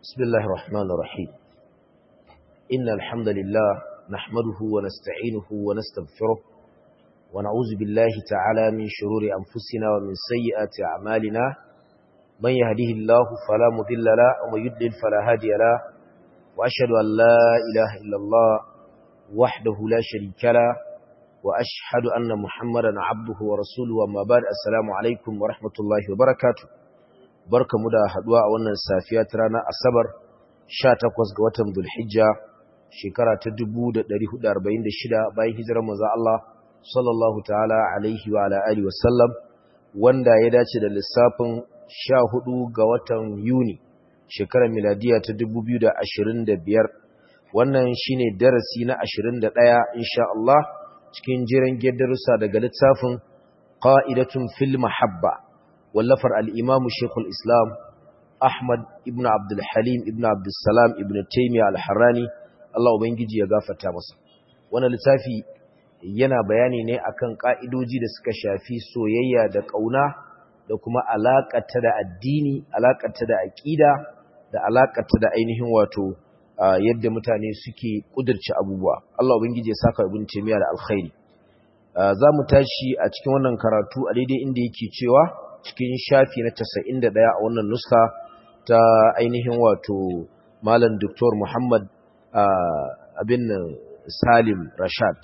بسم الله الرحمن الرحيم إن الحمد لله نحمده ونستعينه ونستغفره ونعوذ بالله تعالى من شرور أنفسنا ومن سيئات أعمالنا من يهده الله فلا مضل له ومن يضلل فلا هادي له وأشهد أن لا إله إلا الله وحده لا شريك له وأشهد أن محمدا عبده ورسوله وما بعد السلام عليكم ورحمة الله وبركاته barka mu da haduwa a wannan safiya ta ranar asabar 18 ga watan Dhulhijja shekara ta 1446 bayan hijirar manzo Allah sallallahu ta'ala alaihi wa ala alihi wasallam wanda ya dace da lissafin 14 ga watan Yuni shekarar miladiya ta 2025 wannan shine darasi na 21 insha Allah cikin jiran darussa daga littafin qa'idatun fil mahabba wallafar al'imamu shekul islam ahmad ibn abdulhalim ibn abdulsalam ibn taimiyya al-harrani Allah Ubangiji ya gafata masa wani littafi yana bayani ne akan ƙa'idoji da suka shafi soyayya da ƙauna da kuma alaƙata da addini alaƙata da aƙida da alaƙata da ainihin wato yadda mutane suke ƙudurci abubuwa Allah Ubangiji ya saka ibn taimiyya da alkhairi za mu tashi a cikin wannan karatu a daidai inda yake cewa cikin shafi na 91 a wannan nuska ta ainihin wato malam Dr. Muhammad abin Salim Rashad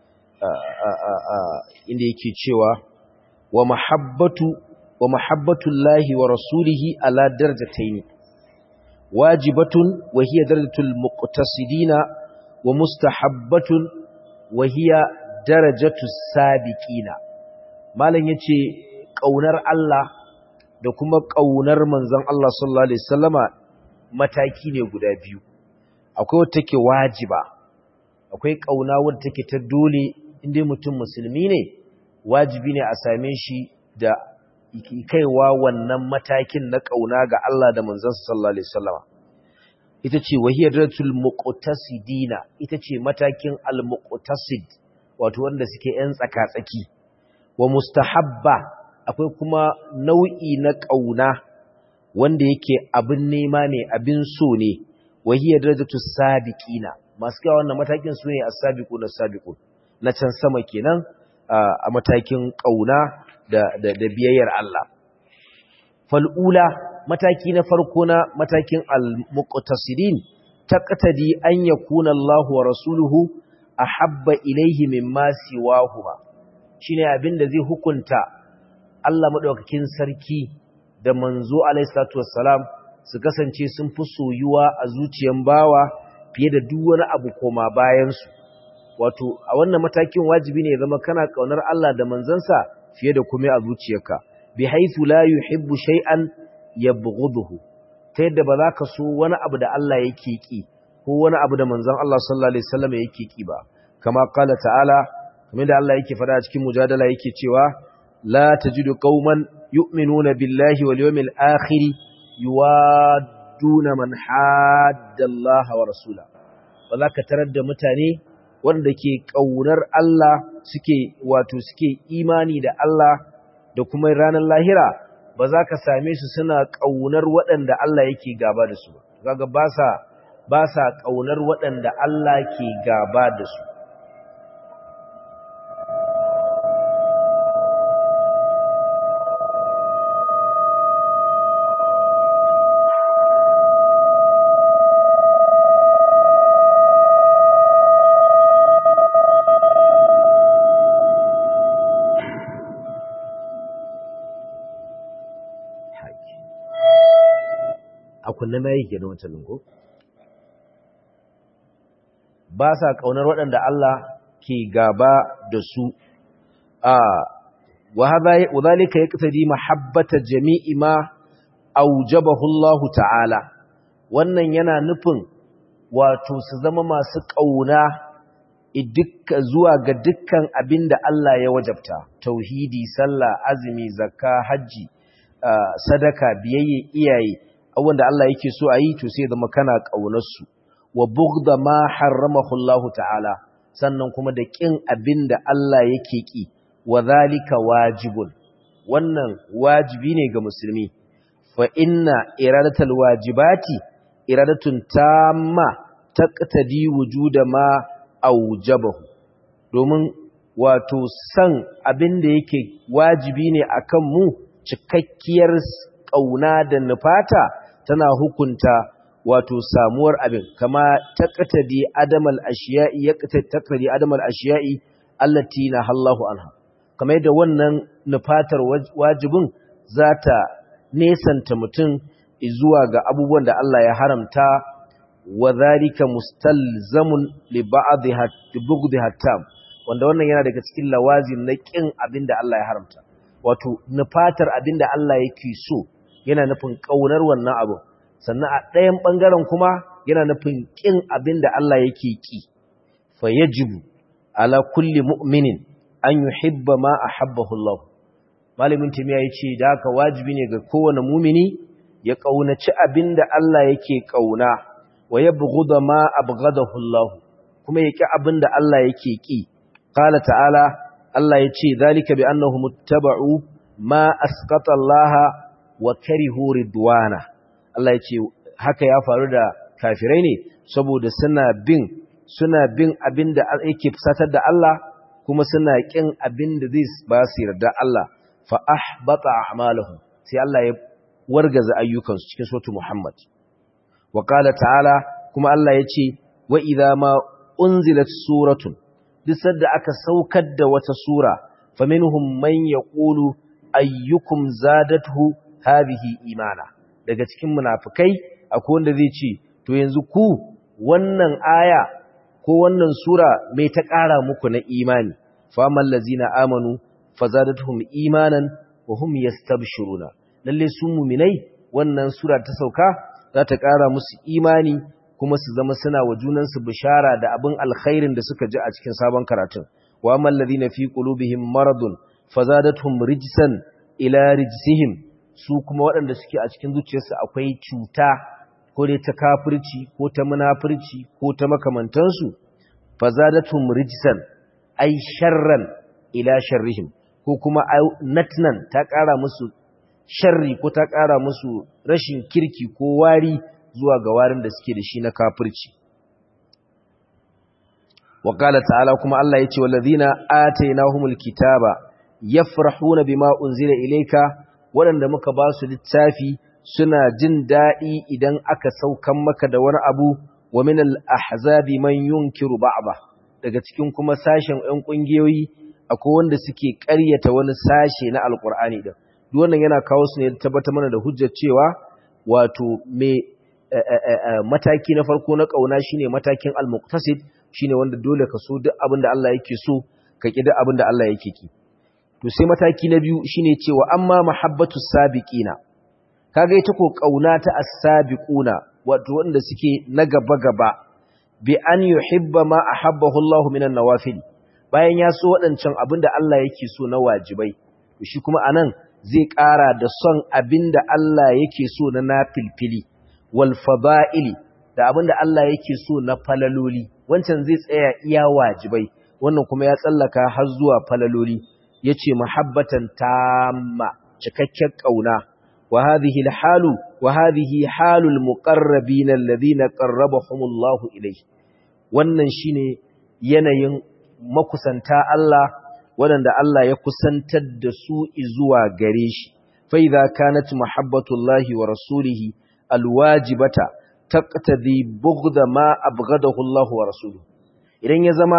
inda yake cewa wa mahabbatu wa mahabbatullahi wa rasulihi ala darajatayn wajibatun wa hiya darajatul muqtasidina wa mustahabbatun wa hiya darajatus sabiqina malam yace ƙaunar Allah da kuma ƙaunar manzon Allah sallallahu Alaihi wasallama mataki ne guda biyu akwai wata take wajiba akwai ƙauna wadda take ta dole inda mutum musulmi ne wajibi ne a same shi da kaiwa wannan matakin na ƙauna ga Allah da manzon sallallahu Alaihi wasallama ita ce wahiyar ratul muqtasidina ita ce matakin al-muqtasid wato wanda suke yan tsaka-tsaki wa mustahabba akwai kuma nau'i na ƙauna wanda yake abin nema ne abin so ne wahiyar darajatu sabiqina masu kawo wannan matakin su ne as-sabiqu na sabiqu na can sama kenan a matakin ƙauna da, da, da biyayyar Allah fal'ula mataki na farko na matakin al-muqtasidin taqtadi an yakuna Allahu wa rasuluhu ahabba ilayhi mimma siwahuma shine abin da zai hukunta Allah maɗaukakin sarki da manzo alaihissalatu wassalam su kasance sun fi soyuwa a zuciyan bawa fiye da duk wani abu koma bayansu wato a wannan matakin wajibi ne zama kana kaunar Allah da manzansa fiye da kuma a zuciyarka bi haythu la yuhibbu shay'an yabghuduhu ta yadda ba za ka so wani abu da Allah yake ki ko wani abu da manzon Allah sallallahu alaihi wasallam yake ki ba kama qala ta'ala kamar da Allah yake faɗa a cikin mujadala yake cewa لا تجد قوما يؤمنون بالله واليوم الآخر يوادون من حاد الله ورسوله وذاك ترد متاني wanda ke ƙaunar Allah suke wato suke imani da Allah da kuma ranar lahira ba za ka same su suna ƙaunar waɗanda Allah yake gaba da su kaga ba sa ba sa ƙaunar waɗanda Allah ke gaba da su kunne na yi kenan wancan lungo ba sa kaunar waɗanda Allah ke gaba da su a wa zalika yaqtadi mahabbata jami'i ma aujabahu Allah ta'ala wannan yana nufin wato su zama masu kauna zuwa ga dukkan abinda Allah ya wajabta tauhidi sallah azumi zakka haji sadaka biyayye iyaye abubuwan da Allah yake so a yi to sai zama kana ƙaunarsu wa bugda ma harramahu Allah ta'ala sannan kuma da ƙin abin da Allah yake ƙi wa zalika wajibun wannan wajibi ne ga musulmi fa inna iradatal wajibati iradatun tamma taqtadi wujuda ma aujabahu domin wato san abin da yake wajibi ne akan mu cikakkiyar kauna da nufata tana hukunta wato samuwar abin kama taqtadi adamal ashiya'i yaqtadi adamal ashiya'i allati nahallahu anha kamar yadda wannan nufatar wajibin zata nesanta mutum zuwa ga abubuwan da Allah ya haramta wa zalika mustalzamun li ba'dha bughdha tam wanda wannan yana daga cikin lawazim na kin abinda Allah ya haramta wato nufatar abinda Allah yake so yana nufin kaunar wannan abu sannan a ɗayan bangaren kuma yana nufin kin abinda Allah yake ki fa yajibu ala kulli mu'minin an yuhibba ma ahabbahu Allah malamin timiya yace da haka wajibi ne ga kowane mumini ya kaunaci abinda Allah yake kauna wa yabghudha ma abghadahu Allah kuma yaki abinda Allah yake ki qala ta'ala Allah yace zalika bi annahum muttaba'u ma asqata Allah wa karihu ridwana Allah yace haka ya faru da kafirai ne saboda suna bin suna bin abinda yake fusatar da Allah kuma suna kin abinda zai ba su yarda Allah fa ahbata a'malahum sai Allah ya wargaza ayyukansu cikin suratul Muhammad wa qala ta'ala kuma Allah yace wa idza ma unzilat suratun duk sanda aka saukar da wata sura faminhum man yaqulu ayyukum zadathu hadhihi imana daga cikin munafikai akwai wanda zai ce to yanzu ku wannan aya ko wannan sura mai ta ƙara muku na imani fa amal ladzina amanu fazadatuhum imanan wa hum yastabshiruna lalle su mu'minai wannan sura ta sauka za ta ƙara musu imani kuma su zama suna wa junansu bishara da abin alkhairin da suka ji a cikin sabon karatun wa amal ladina fi qulubihim maradun fazadatuhum rijsan ila rijsihim su kuma waɗanda suke a cikin zuciyarsu akwai cuta ko dai ta kafirci ko ta munafirci ko ta makamantansu fazadatuhum rijsan ay sharran ila sharrihim ko kuma natnan ta ƙara musu sharri ko ta ƙara musu rashin kirki ko wari zuwa ga warin da suke da shi na kafirci wa qala ta'ala kuma Allah yace wallazina atainahumul kitaba yafrahuna bima unzila ilayka waɗanda muka ba su littafi suna jin daɗi idan aka saukan maka da wani abu wa min al-ahzabi man yunkiru ba'da daga cikin kuma sashen ƴan ƙungiyoyi akwai wanda suke ƙaryata wani sashe na alƙur'ani din duk wannan yana kawo su ne tabbatar mana da hujjar cewa wato me mataki na farko na kauna shine matakin al-muqtasid shine wanda dole ka so duk abin da Allah yake so ka ki duk abin da Allah yake ki to sai mataki na biyu shine cewa amma mahabbatu sabiqina kaga ita ko kauna ta as-sabiquna wato wanda suke na gaba gaba bi an yuhibba ma ahabbahu Allah minan nawafil bayan ya so wadancan abinda Allah yake so na wajibai to shi kuma anan zai ƙara da son abinda Allah yake so na nafilfili wal fada'ili da abinda Allah yake so na falaloli wancan zai tsaya iya wajibai wannan kuma ya tsallaka har zuwa falaloli yace muhabbatan tamma cikakken kauna wa hadhihi alhalu wa hadhihi halul muqarrabin alladhina qarrabahumullahu ilayhi wannan shine yanayin makusanta Allah waɗanda Allah ya kusantar da su zuwa gare shi fa idza kanat muhabbatullahi wa rasulihi alwajibata taqtadi bughda ma abghadahu Allah wa rasuluhu idan ya zama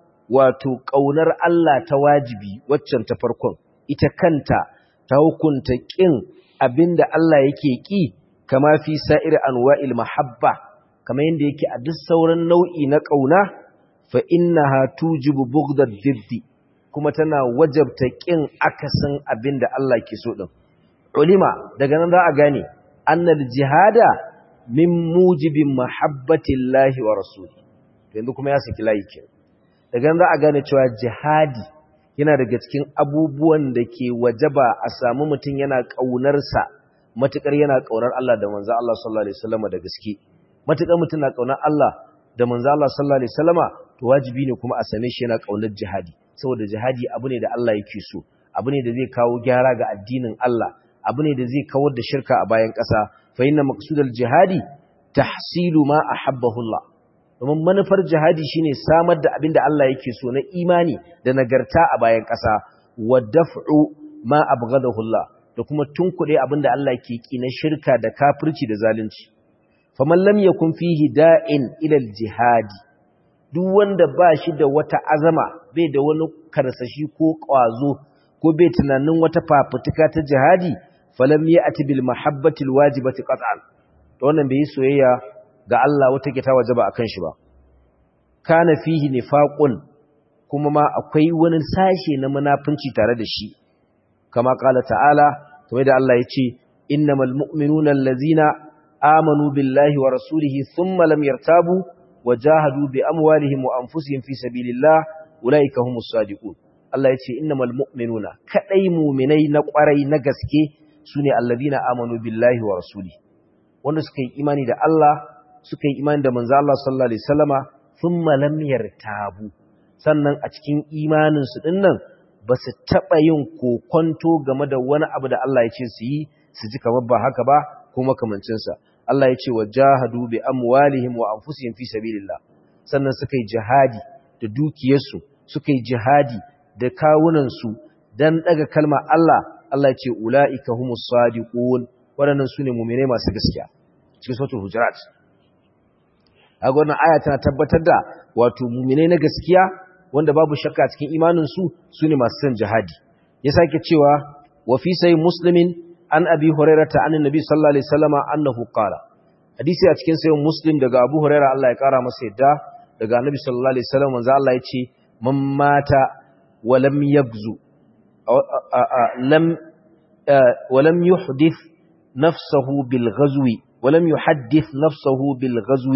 wato kaunar Allah ta wajibi waccan ta farkon ita kanta ta hukunta kin abinda Allah yake ki kama fi sa'ir anwa'il mahabba kama yanda yake a duk sauran nau'i na kauna fa innaha tujibu bughda diddi kuma tana wajabta kin akasin abinda Allah ke so din ulima daga nan za a gane annal jihada min mujibin mahabbatillahi wa rasuli yanzu kuma ya saki layi ke daga nan za a gane cewa jihadi yana daga cikin abubuwan da ke wajaba a samu mutum yana ƙaunarsa matukar yana ƙaunar Allah da manzo Allah sallallahu alaihi wasallam da gaske matukar mutum na ƙaunar Allah da manzo Allah sallallahu alaihi wasallama to wajibi ne kuma a same shi yana ƙaunar jihadi saboda jihadi abu ne da Allah yake so abu ne da zai kawo gyara ga addinin Allah abu ne da zai kawar da shirka a bayan ƙasa fa inna maqsudal jihadi tahsilu ma ahabbahu Allah domin manufar jihadi shine samar da abin da Allah yake so na imani da nagarta a bayan ƙasa wa daf'u ma abghadahu Allah da kuma tunkuɗe abin da Allah ke ki na shirka da kafirci da zalunci faman lam yakun fihi da'in ila al-jihadi duk wanda ba shi da wata azama bai da wani karsashi ko ƙwazo ko bai tunanin wata fafutuka ta jihadi falam ya'ti bil mahabbati al-wajibati qat'an to wannan bai yi soyayya ga Allah wata ke ta wajaba akan shi ba kana fihi nifaqun kuma ma akwai wani sashe na munafunci tare da shi kama kala ta'ala kamar da Allah ya ce innamal mu'minuna allazina amanu billahi wa rasulihi thumma lam yartabu wajahadu bi amwalihim wa anfusihim fi sabilillah ulaika humus sadiqun Allah ya ce innamal mu'minuna kadai mu'minai na kwarai na gaske sune allazina amanu billahi wa rasulihi wanda suka yi imani da Allah suka yi imani da manzo Allah sallallahu alaihi wasallama thumma lam yartabu sannan a cikin imanin su dinnan ba su taba yin kokonto game da wani abu da Allah ya ce su yi su ji kamar ba haka ba ko makamancin sa Allah ya ce wajahadu bi amwalihim wa anfusihim fi sabilillah sannan suka yi jihadi da dukiyarsu suka yi jihadi da kawunan su dan daga kalmar Allah Allah ya ce ulaika humus sadiqun waɗannan su ne mummune masu gaskiya cikin sautul hujurat a wannan aya tana tabbatar da wato mummune na gaskiya wanda babu shakka cikin imaninsu su ne masu son jihadi ya sake cewa wa fi sai muslimin an abi hurairata an nabi sallallahu alaihi wasallama annahu qala hadisi a cikin sayin muslim daga abu huraira Allah ya kara masa yadda daga annabi sallallahu alaihi wasallam manzo Allah ya ce man mata wa lam yagzu lam wa lam yuhdith نفسه بالغزو ولم يحدث نفسه بالغزو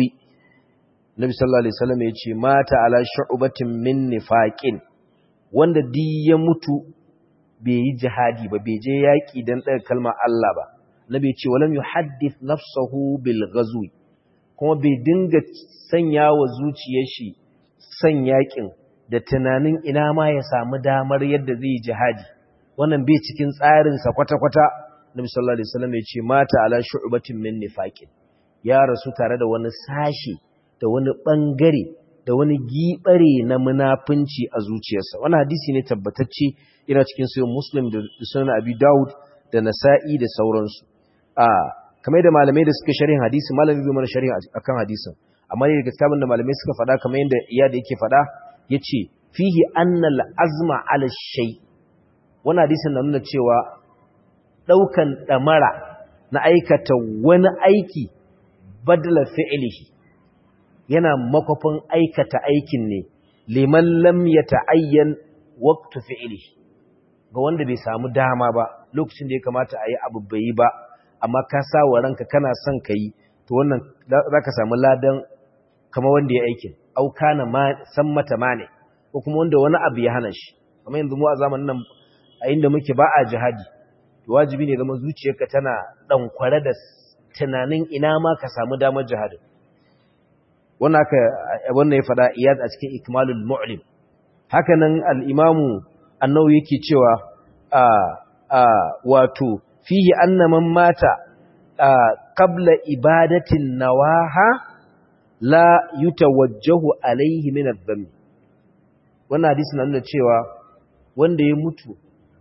Nabi sallallahu alaihi wasallam yace mata ala shu'batin min nifaqin wanda di ya mutu bai yi jihadi ba bai je yaki dan daga kalmar Allah ba Nabi yace walam yuhaddith nafsahu bil ghazwi kuma bai dinga sanya wa zuciyar shi san yakin da tunanin ina ma ya samu damar yadda zai yi jihadi wannan bai cikin tsarin sa kwata-kwata Nabi sallallahu alaihi wasallam ya ce mata ala shu'batin min nifaqin ya rasu tare da wani sashi da wani bangare da wani gibare na munafunci a zuciyarsa wannan hadisi ne tabbatacce yana cikin sahih Muslim da sunan Abi Dawud da Nasa'i da sauransu a kamar da malamai da suka sharhin hadisi malami bai mana sharhi akan hadisin amma ne daga kitabin da malamai suka faɗa kamar yadda iya da yake faɗa yace fihi annal azma ala shay wannan hadisin na nuna cewa ɗaukan ɗamara na aikata wani aiki badala fi'ilihi yana makwafin aikata aikin ne liman lam ya ta'ayyan waqtu fi'ilihi ga wanda bai samu dama ba lokacin da ya kamata a yi abu bai yi ba amma ka sa wa ranka kana son ka yi to wannan za ka samu ladan kama wanda ya aikin au kana san mata mane ko kuma wanda wani abu ya hana shi kamar yanzu mu a zamanin nan a inda muke ba a jihadi wajibi ne zama zuciyarka tana ɗankware da tunanin ina ma ka samu damar jihadin wannan aka wannan ya faɗa iyad a cikin ikmalul mu'lim haka nan al-imamu annawi yake cewa a a wato fihi anna man mata qabla ibadatin nawaha la yutawajjahu alaihi min adh-dhanb wannan hadisi na nuna cewa wanda ya mutu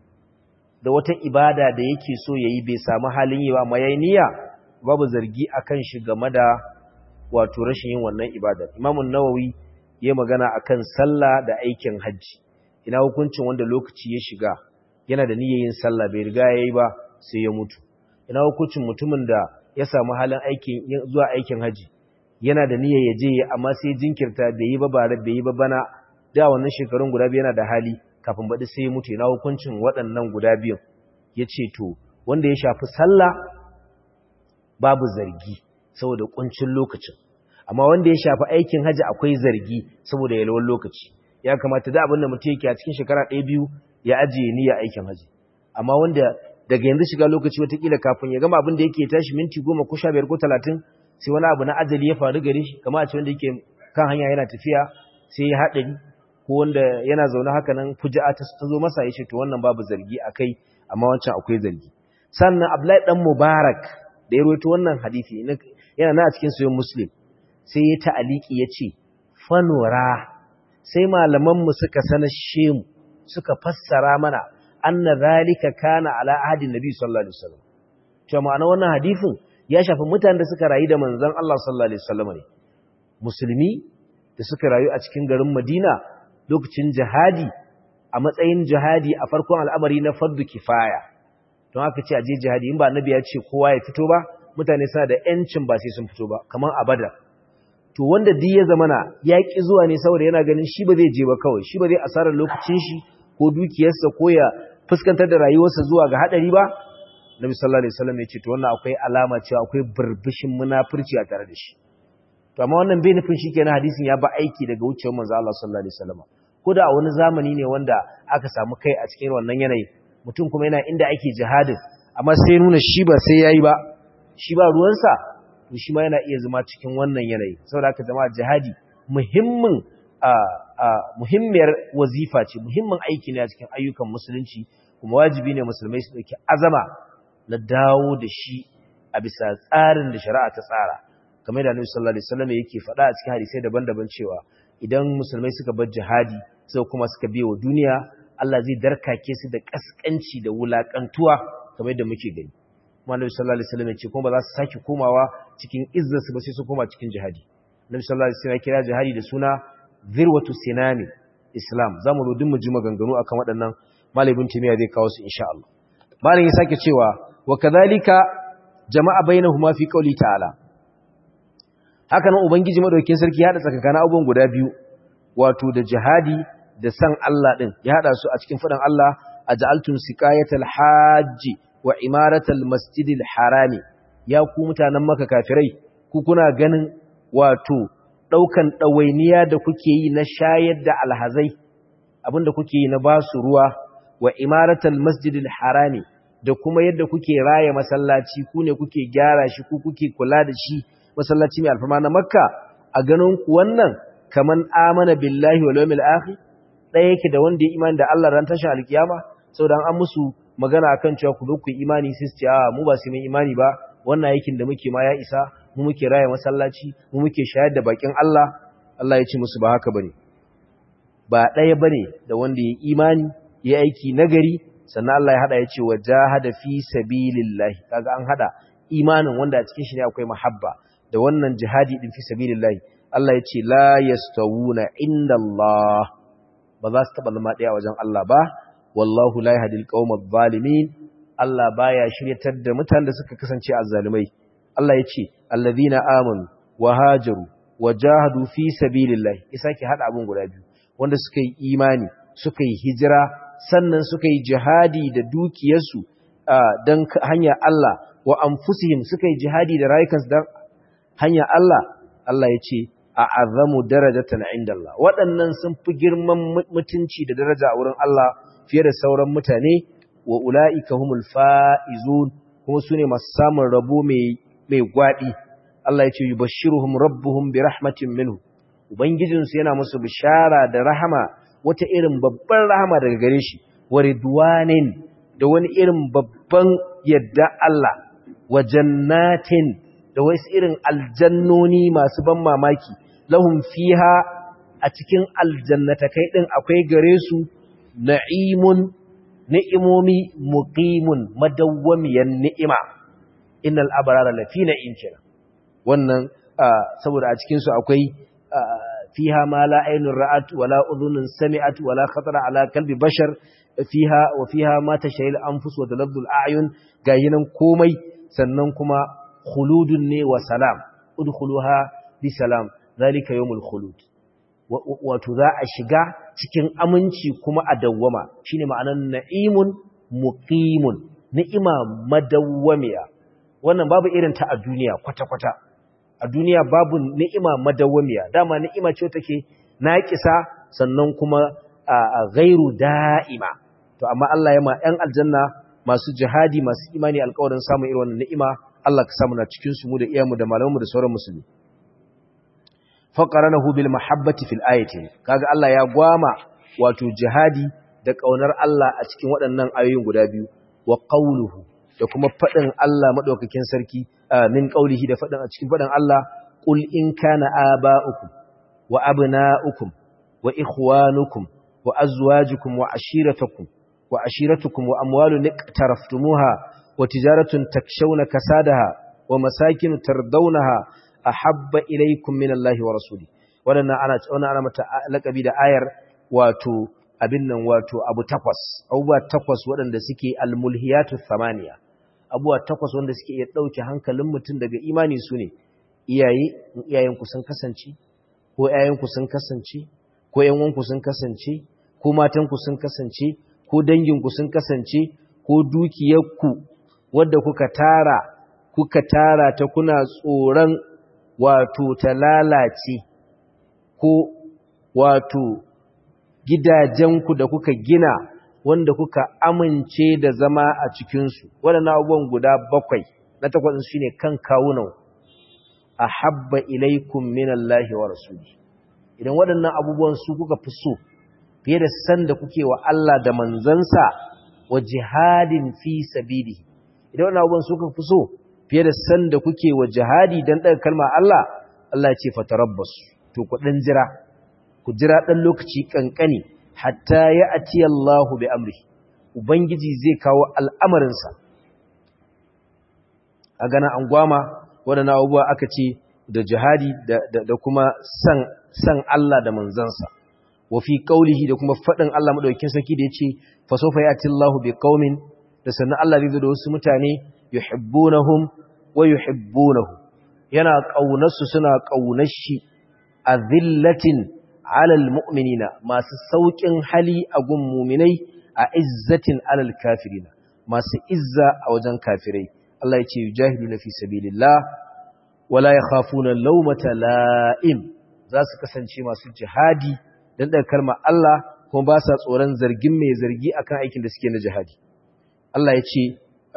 da wata ibada da yake so yayi bai samu halin yi ba amma yayi niyya babu zargi akan shi game da wato rashin yin wannan ibada Imam an-Nawawi yayi magana akan sallah da aikin haji ina hukuncin wanda lokaci ya shiga yana da niyyar yin sallah bai riga yayi ba sai ya mutu ina hukuncin mutumin da ya samu halin aikin zuwa aikin haji yana da niyyar ya je amma sai jinkirta bai yi ba bare bai yi ba bana da wannan shekarun guda biyu yana da hali kafin baɗi sai ya mutu ina hukuncin waɗannan guda biyun ya ce to wanda ya shafi sallah babu zargi saboda ƙuncin lokacin amma wanda ya shafi aikin haji akwai zargi saboda yalwar lokaci ya kamata da abin da mutum yake a cikin shekara ɗaya biyu ya ajiye niyya aikin haji amma wanda daga yanzu shiga lokaci watakila kafin ya gama abin da yake tashi minti goma ko sha biyar ko talatin sai wani abu na ajali ya faru gare shi kama a ce wanda yake kan hanya yana tafiya sai ya haɗari ko wanda yana zaune haka nan fuja'a ta zo masa ya ce to wannan babu zargi a kai amma wancan akwai zargi sannan abdullahi dan mubarak da ya rawaito wannan hadisi yana na a cikin sayin muslim sai ya ta'aliki ya ce fanura sai malamanmu suka sanashe mu suka fassara mana anna zalika kana ala ahadin nabi sallallahu alaihi wasallam to ma'ana wannan hadisin ya shafi mutanen da suka rayu da manzon Allah sallallahu alaihi wasallam ne musulmi da suka rayu a cikin garin Madina lokacin jihadi a matsayin jihadi a farkon al'amari na fardu kifaya don haka ce aje jihadi in ba annabi ya ce kowa ya fito ba mutane suna da yancin ba sai sun fito ba kamar a badar to wanda duk ya zamana ya ki zuwa ne saboda yana ganin shi ba zai je ba kawai shi ba zai asarar lokacin shi ko dukiyarsa ko ya fuskantar da rayuwarsa zuwa ga hadari ba Nabi sallallahu alaihi wasallam ya ce to wannan akwai alama cewa akwai burbushin munafurci a tare da shi to amma wannan bai nufin shikenan hadisin ya ba aiki daga wucewar manzo Allah sallallahu alaihi wasallam ko da a wani zamani ne wanda aka samu kai a cikin wannan yanayi mutum kuma yana inda ake jihadin amma sai nuna shi ba sai yayi ba shi ba ruwansa to shi ma yana iya zama cikin wannan yanayi saboda haka jama'a jihadi muhimmin a a muhimmiyar wazifa ce muhimmin aiki ne a cikin ayyukan musulunci kuma wajibi ne musulmai su dauki azama na dawo da shi a bisa tsarin da shari'a ta tsara kamar da Annabi sallallahu alaihi wasallam yake faɗa a cikin hadisai daban-daban cewa idan musulmai suka bar jihadi sai kuma suka biye wa duniya Allah zai darkake su da kaskanci da wulakantuwa kamar yadda muke gani kuma Annabi sallallahu alaihi wasallam ya ce kuma ba za su saki komawa cikin izzar su ba sai su koma cikin jihadi Annabi sallallahu alaihi wasallam ya kira jihadi da suna zirwatu sinami islam zamu zo mu ji maganganu akan waɗannan malamin timiya zai kawo su insha Allah malam ya sake cewa wa kadhalika jama'a bainahuma fi qawli ta'ala haka nan ubangiji madaukakin sarki ya hada tsakanin abubuwan guda biyu wato da jihadi da san Allah din ya hada su a cikin fadan Allah aj'altum siqayatal hajji wa imaratal masjidil harami ya ku mutanen maka kafirai ku kuna ganin wato daukan dawainiya da kuke yi na shayar da alhazai abinda kuke yi na basu ruwa wa imaratal masjidil harami da kuma yadda kuke raya masallaci ku ne kuke gyara shi ku kuke kula da shi masallaci mai alfama na makka a ganin ku wannan kaman amana billahi wal yawmil akhir ɗaya yake da wanda ya imani da Allah ran tashin alkiyama saboda an musu magana akan cewa ku ku imani sai su ce a mu ba su mai imani ba wannan aikin da muke ma ya isa mu muke raya masallaci mu muke shayar da bakin Allah Allah ya ce musu ba haka bane ba ɗaya bane da wanda ya imani ya aiki nagari sannan Allah ya hada ya ce wajahada fi sabilillahi kaga an hada imanin wanda a cikin shi ne akwai mahabba da wannan jihadi din fi sabilillahi Allah ya ce la yastawuna inda Allah ba za su taba zama daya wajen Allah ba wallahu la yahdil qaumadh zalimin Allah baya shiryatar da mutanen da suka kasance azzalimai Allah ya ce allazina amanu wa hajaru wa jahadu fi sabilillahi isa ki hada abun guda biyu wanda suka yi imani suka yi hijira sannan suka yi jihadi da dukiyarsu don hanyar Allah wa anfusihim suka yi jihadi da rayukansu don hanyar Allah Allah ya ce a azamu darajatan inda Allah waɗannan sun fi girman mutunci da daraja a wurin Allah fiye da sauran mutane wa ula'ika humul fa'izun kuma su ne masu samun rabo mai gwaɗi Allah ya ce yi bashiruhum rabbuhum bi rahmatin minhu Ubangijinsu yana musu bishara da rahama wata irin babban rahama daga gare shi wa ridwanin da wani irin babban yadda Allah wa jannatin da wasu irin aljannoni masu ban mamaki lahum fiha a cikin aljannatakai din akwai gare su na'imun ni'imomi muqimun madawwamiyan ni'ima innal abrara lafi na'im kenan wannan saboda a cikin su akwai فيها ما لا عين رأت ولا أذن سمعت ولا خطر على قلب بشر فيها وفيها ما تشهي الأنفس وتلذ الأعين قاينا كومي سننكما خلود وسلام ادخلوها بسلام ذلك يوم الخلود وتذا الشقاء cikin aminci kuma a dawwama shine ma'anar na'imun muqimun ni'ima madawwamiya wannan babu irin ta a duniya kwata-kwata a duniya babu ni'ima madawwamiya dama ni'ima ce take naƙisa sannan kuma a gairu da'ima to amma Allah ya ma 'yan aljanna masu jihadi masu imani alƙawarin samun irin wannan ni'ima Allah ka samu na cikin su mu da iyamu da malamanmu da sauran musulmi faqaranahu bil mahabbati fil ayati kaga Allah ya gwama wato jihadi da kaunar Allah a cikin waɗannan ayoyin guda biyu wa qawluhu da kuma fadin Allah madaukakin sarki min qaulihi da fadin a cikin fadin Allah qul in kana aba'ukum wa abna'ukum wa ikhwanukum wa azwajukum wa ashiratukum wa ashiratukum wa amwalun iqtaraftumuha wa tijaratun takshawna kasadaha wa masakin tardawnaha ahabba ilaykum min Allahi wa rasuli wadannan ana wannan ana mata lakabi da ayar wato abin nan wato abu takwas abubuwa takwas waɗanda suke almulhiyatu thamaniya abubuwa takwas wanda suke iya ɗauke hankalin mutum daga imani su ne iyaye iyayenku sun kasance ko ƴaƴanku sun kasance ko ƴan'uwanku sun kasance ko matanku sun kasance ko danginku sun kasance ko dukiyarku wadda kuka tara kuka tara ta kuna tsoron wato ta lalace ko wato gidajenku da kuka gina wanda kuka amince da zama a cikinsu waɗannan abubuwan guda bakwai na takwas shi ne kan kawunan a habba ilaikun minallahi wa rasuli idan waɗannan abubuwan su kuka fi so fiye da san da kuke wa Allah da manzansa wa jihadin fi sabili idan waɗannan abubuwan su kuka fi so fiye da san da kuke wa jihadi don ɗaga kalma Allah Allah ya ce fatarabbasu to ku ɗan jira ku jira ɗan lokaci ƙanƙani hatta ya ati Allahu bi amri Ubangiji zai kawo al'amarinsa a gana an gwama waɗanda abubuwa aka ce da jihadi da kuma san Allah da manzansa wafi ƙaulihi da kuma faɗin Allah maɗaukin sarki da ya ce fasofa ya ati Allahu bi ƙaumin da sannan Allah zai zo da wasu mutane yuhibbunahum wa yuhibbunahu yana ƙaunarsu suna ƙaunar shi a zillatin alal mu'minina masu sauƙin hali a gun muminai a izzatin alal kafirina masu izza a wajen kafirai Allah ya ce yujahidu na fi sabilillah wala yakhafuna lawmata la'im za su kasance masu jihadi dan daga kalmar Allah kuma ba sa tsoron zargin mai zargi akan aikin da suke na jihadi Allah ya ce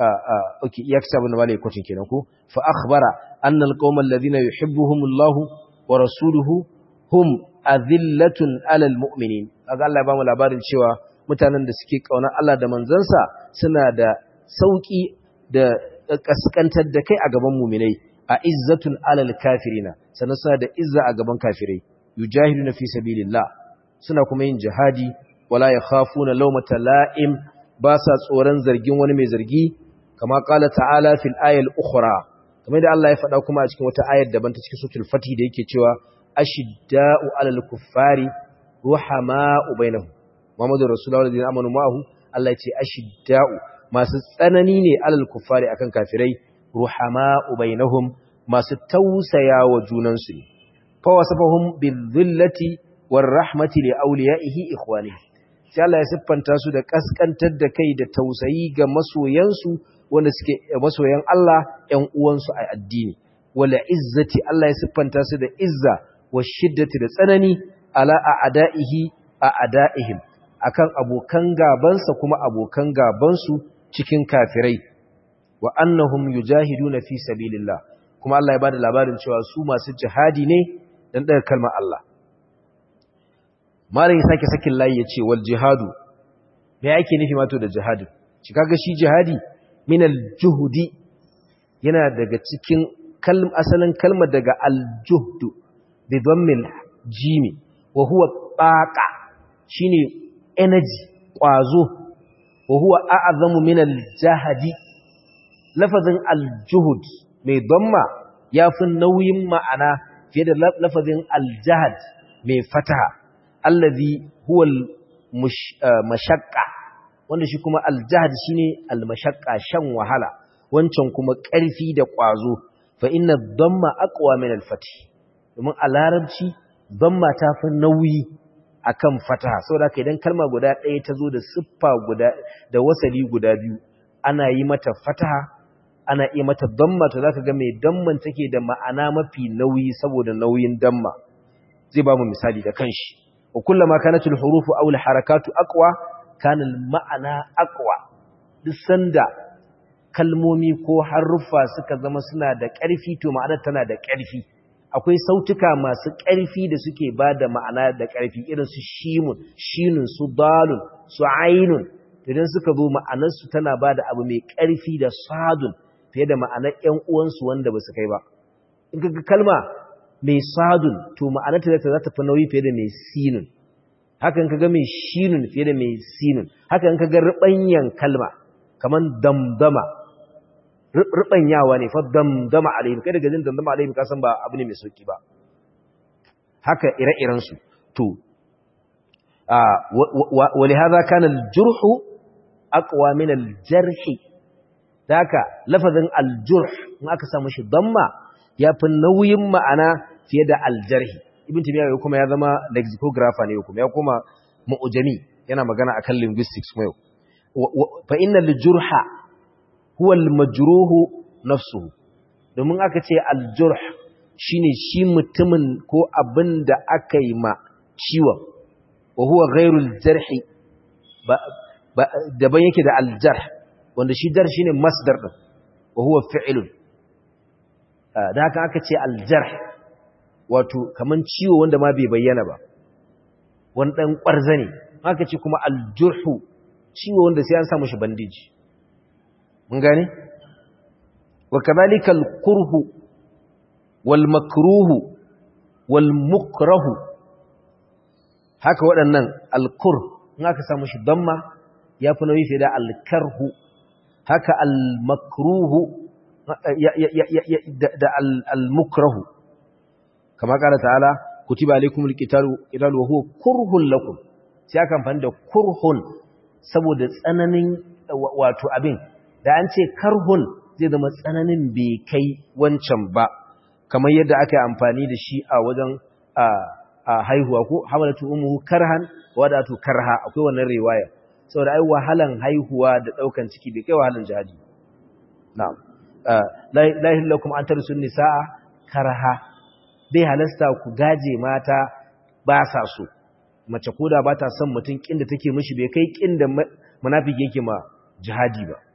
okay ya kisa bin malai kwacin kenan ko fa akhbara annal qaumal ladina yuhibbuhumullahu wa rasuluhu hum azillatun alal mu'minin kaga Allah ya bamu labarin cewa mutanen da suke kauna Allah da manzansa suna da sauki da kaskantar da kai a gaban mu'minai a izzatun alal kafirina sannan suna da izza a gaban kafirai yujahiduna fi sabilillah suna kuma yin jihadi wala yakhafuna lawmata la'im ba sa tsoron zargin wani mai zargi kama qala ta'ala fil ayal ukhra kamar da Allah ya faɗa kuma a cikin wata ayar daban ta cikin suratul fatih da yake cewa ashidda'u 'alal kuffari ruhama'u bainahum Muhammadur Rasulullah alladhina amanu ma'ahu Allah ya ce ashidda'u masu tsanani ne 'alal kuffari akan kafirai ruhama'u bainahum masu tausaya wa junan su ne fa wasafahum bizillati warahmati li awliya'ihi ikhwanihi sai Allah ya siffanta su da kaskantar da kai da tausayi ga masoyansu wanda suke masoyan Allah ƴan uwansu a addini wala izzati Allah ya siffanta su da izza wa shiddati da tsanani ala a'da'ihi a a'da'ihim akan abokan gabansa kuma abokan gabansu cikin kafirai wa annahum yujahiduna fi sabilillah kuma Allah ya bada labarin cewa su masu jihadi ne dan daga kalmar Allah malam ya sake sakin layi yace wal jihadu me yake nufi mato da jihadi shi kaga shi jihadi min al juhudi yana daga cikin kalm asalin kalmar daga al juhdu bi dhammil jimi wa huwa taqa shine energy kwazo wa huwa a'zamu min al jahdi lafazin al juhud mai dhamma yafi nauyin ma'ana fiye da lafazin al jahd mai fataha allazi huwa al mashaqqa wanda shi kuma al jahd shine al mashaqqa shan wahala wancan kuma ƙarfi da ƙwazo fa inna dhamma aqwa min al fath domin a larabci dhamma ta fi nauyi akan fataha saboda haka idan kalma guda ɗaya ta zo da siffa guda da wasali guda biyu ana yi mata fataha ana iya mata dhamma to zaka ga mai damman take da ma'ana mafi nauyi saboda nauyin damma zai ba mu misali da kanshi wa kullama kanat al hurufu aw al harakatu aqwa kana al ma'ana aqwa duk sanda kalmomi ko haruffa suka zama suna da ƙarfi to ma'anar tana da ƙarfi akwai sautuka masu ƙarfi da suke ba da ma'ana da ƙarfi irin su shimun shinun su dalun su ainun idan suka zo ma'anarsu tana ba da abu mai ƙarfi da sadun fiye da ma'anar ‘yan uwansu wanda ba su kai ba in ka kalma mai sadun to ma'anarta za ta fi nauyi fiye da mai sinun haka in ka ga mai shinun fiye da mai sinun haka in ka ga riɓanyan kalma kamar damdama riɓanyawa ne fa damdama alaihim kai daga jin damdama alaihim ka san ba abu ne mai sauki ba haka ire-irensu to ولهذا كان الجرح أقوى من الجرح ذاك لفظ الجرح ما aka samu shi damma yafi nauyin ma'ana fiye da aljarh ibn timiya ya kuma ya zama lexicographer ne kuma ya kuma mu'jami yana magana akan linguistics kuma yau fa inna al-jurha huwa al-majruh nafsuhu domin aka ce al-jurh shine shi mutumin ko abinda aka yi ma ciwon wa huwa ghairul jarhi daban yake da aljarh wanda shi jar shine masdar din wa huwa fi'lun da haka aka ce aljarh wato kaman ciwo wanda ma bai bayyana ba wani dan kwarza ne aka ce kuma aljurhu ciwo wanda sai an samu shi bandiji mun gane wa kadhalika alqurhu wal makruhu wal mukrahu haka waɗannan alkur in aka samu shi damma ya fi nauyi fiye da alkarhu haka almakruhu da almukrahu kama ƙara ta'ala kutiba alaikum alqitalu qitalu wa huwa kurhun lakum sai aka amfani da kurhun saboda tsananin wato abin da an ce karhun zai zama tsananin bai kai wancan ba kamar yadda aka yi amfani da shi a wajen a haihuwa ko hamalatu ummuhu karhan wadatu karha akwai wannan riwaya saboda ai wahalan haihuwa da daukan ciki bai kai wahalan jihadi na'am la ilaha illakum an tarsun nisaa karha bai halasta ku gaje mata ba sa so mace koda ba ta son mutum kin da take mishi bai kai kin da munafiki yake ma jihadi ba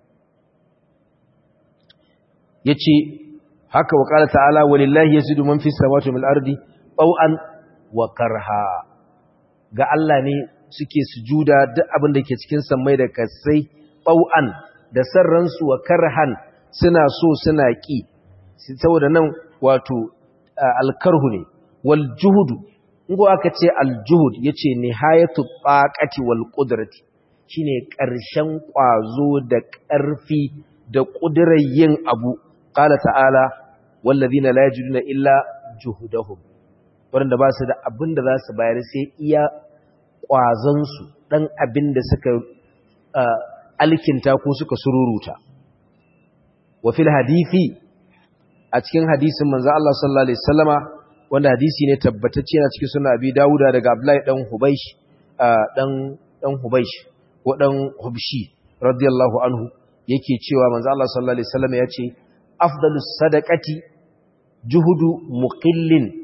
yace haka wa qala ta'ala walillahi yasidu man fis samawati wal ardi taw'an wa karha ga Allah ne suke sujuda duk abin da ke cikin sammai da kasai ɓau'an da sarransu wa karhan suna so suna ƙi saboda nan wato alkarhu ne wal juhudu ingo aka ce aljuhud yace nihayatu taqati wal qudrati shine ƙarshen ƙwazo da ƙarfi da ƙudurar yin abu qala ta'ala wallazina la yajiduna illa juhudahum waɗanda ba su da abin da za su bayar sai iya ƙwazonsu ɗan abin da suka alkinta ko suka sururuta. Wafil hadithi a cikin hadisin manzo Allah sallallahu Alaihi Wasallama wanda hadisi ne tabbatacce na cikin suna abi dawuda daga Abdullahi ɗan Hubaish ɗan Hubaish ko ɗan Hubshi radiyallahu anhu yake cewa manzo Allah sallallahu Alaihi Wasallama ya ce afdalus sadaqati juhudu muqillin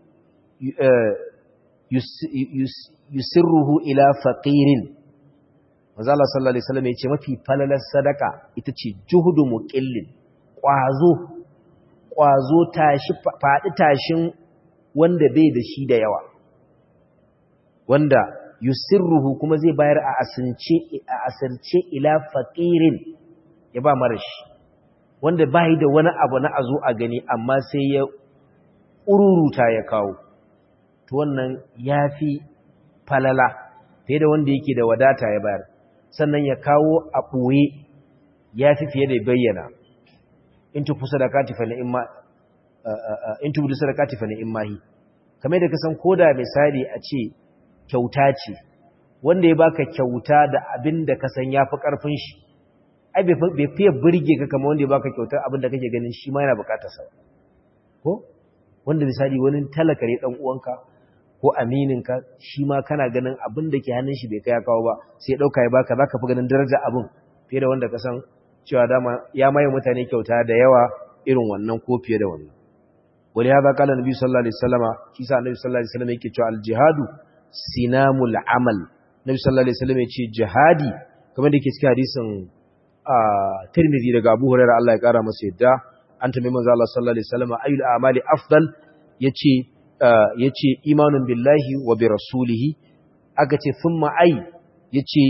yusirruhu ila faqirin manzo Allah sallallahu alaihi wasallam yace mafi falalar sadaka ita ce juhudu muqillin kwazo kwazo tashi fadi tashin wanda bai da shi da yawa wanda yusirruhu kuma zai bayar a asirce a asirce ila faqirin ya ba marashi wanda bai da wani abu na azo a gani amma sai ya ururuta ya kawo to wannan ya fi falala fiye da wanda yake da wadata ya bayar sannan ya kawo a ɓoye ya fi fiye da bayyana in tufu sadakati fa ni'imma in tufu sadakati fa ni'immahi kamar da kasan koda misali a ce kyauta ce wanda ya baka kyauta da abin da kasan yafi karfin shi ai bai fiye burge ka kamar wanda ya baka kyautar abin da kake ganin shi ma yana bukatar sa ko wanda misali wani talaka ne dan uwanka ko amininka shi ma kana ganin abin da ke hannun shi bai kai kawo ba sai ya dauka ya baka zaka fi ganin daraja abin fiye da wanda ka san cewa dama ya maye mutane kyauta da yawa irin wannan ko fiye da wannan wani ya zaka da nabi sallallahu alaihi wasallama shi sa nabi sallallahu alaihi wasallama yake cewa al-jihadu sinamul amal nabi sallallahu alaihi wasallama yace jihadi kamar da yake cikin hadisin Tirmidhi daga Abu Hurairah Allah ya kara masa yadda an tambaye manzo Allah sallallahu alaihi wasallama ayyul a'mali afdal yace ya ce imanin billahi wa bi rasulihi aka ce sun ma'ai ya ce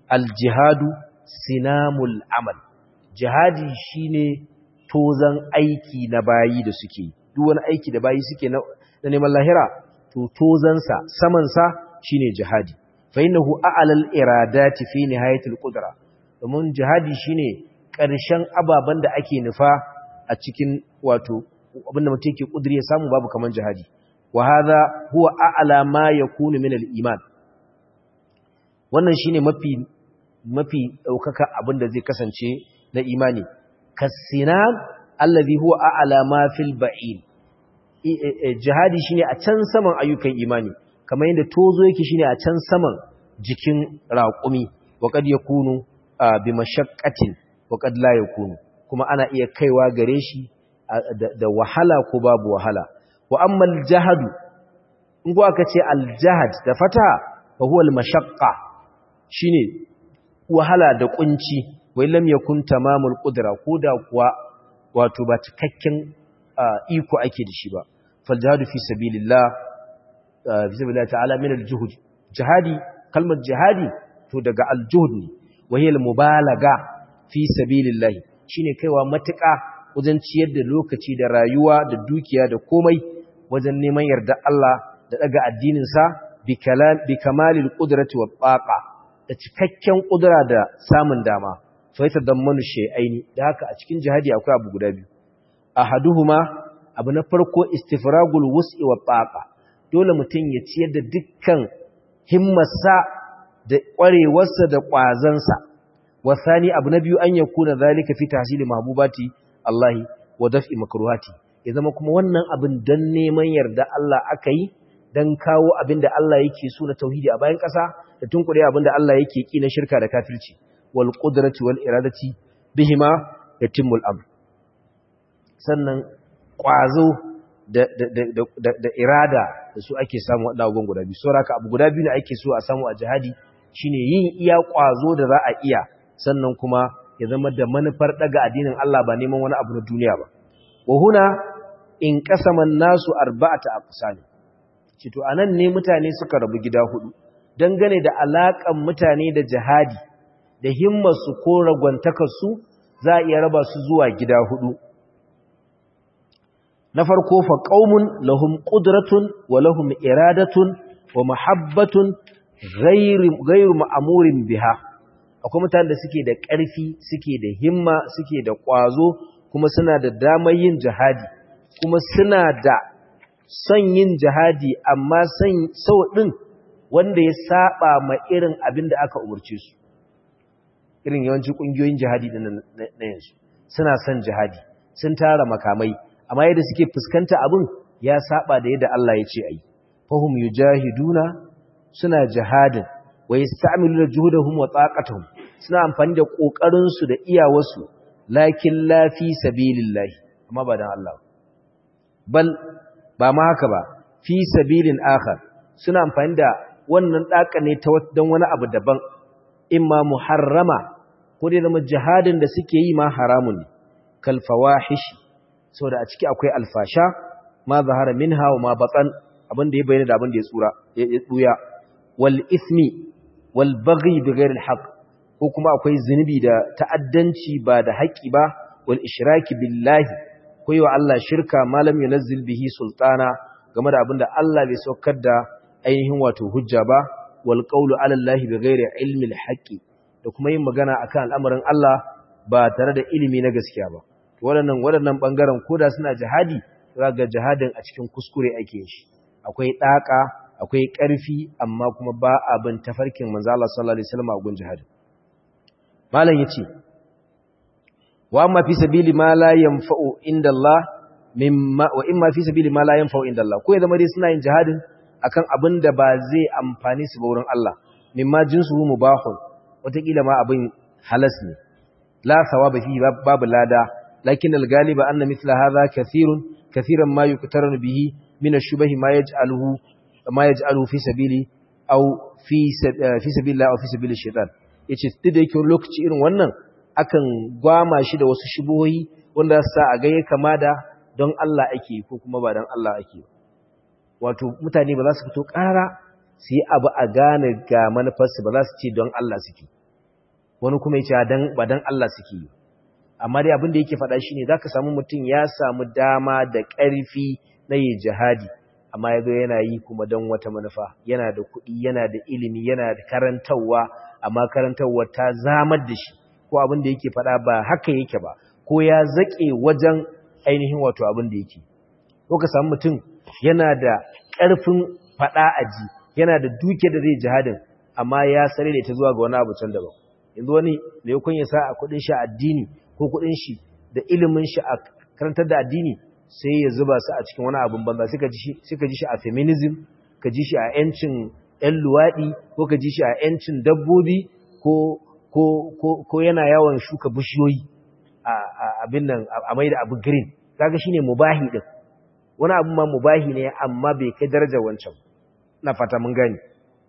al-jihadu sinamul amal jihadi shine tozan aiki na bayi da suke duk wani aiki da bayi suke na neman lahira to tozansa samansa shine jihadi fa innahu a'lal iradati fi nihayatil qudra domin jihadi shine ƙarshen ababen da ake nufa a cikin wato abinda mutum yake kudiri ya samu babu kaman jihadi wa hadha huwa a'la ma yakunu min al-iman wannan shine mafi mafi daukaka abinda zai kasance na imani kasinam allazi huwa a'la ma fil ba'in jihadi shine a can saman ayyukan imani kamar yadda tozo yake shine a can saman jikin raƙumi wa kad yakunu bi mashaqqatin wa kad la yakunu kuma ana iya kaiwa gare shi da wahala ko babu wahala wa amma al-jahadu in ko aka ce al-jahad da fata fa huwa al-mashaqqa shine wahala da kunci wai lam yakun tamamul qudra koda kuwa wato ba cikakken iko ake da shi ba fal jihadu fi sabilillah fi sabilillah ta'ala min al-juhud jihadi kalmar jihadi to daga al-juhud ne wa hiya al-mubalaga fi sabilillah shine kaiwa matuƙa wajen ciyar da lokaci da rayuwa da dukiya da komai wajen neman yarda Allah da daga addinin sa bi kalam bi kamalil qudrati wa taqa da cikakken kudura da samun dama sai ta dammanu shay'aini da haka a cikin jihadi akwai abu guda biyu ahaduhuma abu na farko istifragul wus'i wa taqa dole mutum ya ciyar da dukkan himmarsa da kwarewarsa da kwazansa wasani abu na biyu an yakuna zalika fi tahsili mahbubati Allah wa daf'i makruhati ya zama kuma wannan abin dan neman yarda Allah aka yi dan kawo abin da Allah yake so na tauhidi a bayan ƙasa da tunkure abin da Allah yake ki na shirka da kafirci wal qudrati wal iradati bihima yatimul amr sannan kwazo da da da da irada da su ake samu wadannan abubuwan guda biyu saboda abu guda biyu ne ake so a samu a jihadi shine yin iya kwazo da za a iya sannan kuma ya zama da manufar daga addinin Allah ba neman wani abu na duniya ba wa huna in qasaman nasu arba'ata aqsam cito anan ne mutane suka rabu gida hudu dangane da alakan mutane da jihadi da himmarsu ko ragwantakarsu za a iya raba su zuwa gida hudu na farko fa qaumun lahum qudratun wa lahum iradatun wa mahabbatun ghairu ghairu ma'murin biha akwai mutanen da suke da ƙarfi suke da himma suke da ƙwazo kuma suna da damar yin jihadi kuma suna da son yin jihadi amma son sau ɗin wanda ya saba ma irin abin da aka umarce su irin yawanci ƙungiyoyin jihadi na yanzu suna son jihadi sun tara makamai amma yadda suke fuskanta abin ya saba da yadda Allah ya ce a yi fahim yujahiduna suna jihadin wa yasta'miluna juhudahum wa taqatuhum suna amfani da kokarin su da iyawarsu lakin la fi sabilillah amma ba dan Allah bal ba ma haka ba fi sabilin akhar suna amfani da wannan daka ne ta dan wani abu daban imma muharrama ko dai zama jihadin da suke yi ma haramun ne kal fawahish saboda a ciki akwai alfasha ma zahara minha wa ma batan abin da ya bayyana da abin da ya tsura ya tsuya wal ismi wal baghi bighayr al haqq ko kuma akwai zunubi da ta'addanci ba da haƙi ba wal ishraki billahi ko yi wa Allah shirka malam yunazzil bihi sultana game da abinda Allah bai saukar da ainihin wato hujja ba wal qawlu ala Allah bighayri ilmi al haqqi da kuma yin magana akan al'amarin Allah ba tare da ilimi na gaskiya ba waɗannan waɗannan bangaren koda suna jihadi ga jihadin a cikin kuskure ake shi akwai daka akwai ƙarfi amma kuma ba abin tafarkin manzo Allah sallallahu alaihi wasallam a gun jihadi malam yace wa amma fi sabili ma la yanfa'u inda Allah mimma wa imma fi sabili ma la yanfa'u inda Allah ko ya zama dai suna yin jihadin akan abin da ba zai amfani su ba wurin Allah mimma jinsuhu mubahun wataƙila ma abin halas ne la thawaba fi babu lada lakin al-galiba anna mithla hadha kathirun kathiran ma yuqtaranu bihi min ash-shubahi ma yaj'aluhu ma yaj'aluhu fi sabili aw fi fi sabilillah aw fi sabili shaytan yace duk da yake lokaci irin wannan akan gwama shi da wasu shubuhoyi wanda sa a ga ya kama da don Allah ake ko kuma ba don Allah ake wato mutane ba za su fito ƙara su yi abu a gane ga manufarsu ba za su ce don Allah suke wani kuma yace dan ba dan Allah suke yi amma dai abin da yake faɗa shine zaka samu mutum ya samu dama da ƙarfi na yi jihadi amma yazo yana yi kuma dan wata manufa yana da kuɗi yana da ilimi yana da karantawa amma karantawa ta zamar da shi ko abin da yake faɗa ba haka yake ba ko ya zaƙe wajen ainihin wato abin da yake ko ka samu mutum yana da ƙarfin faɗa aji yana da duke da zai jihadin amma ya sare da ita zuwa ga wani abu can daban yanzu wani da ya kunya sa a kuɗin shi addini ko kuɗin shi da ilimin shi a karantar da addini sai ya zuba su a cikin wani abin banza suka ji shi a feminism ka ji shi a yancin ‘yan luwaɗi ko ka ji shi a yancin dabbobi ko yana yawon shuka bishiyoyi a abin nan a mai da abu green kaga shine mubahi din wani abu ma mubahi ne amma bai kai darajar wancan na fata mun gani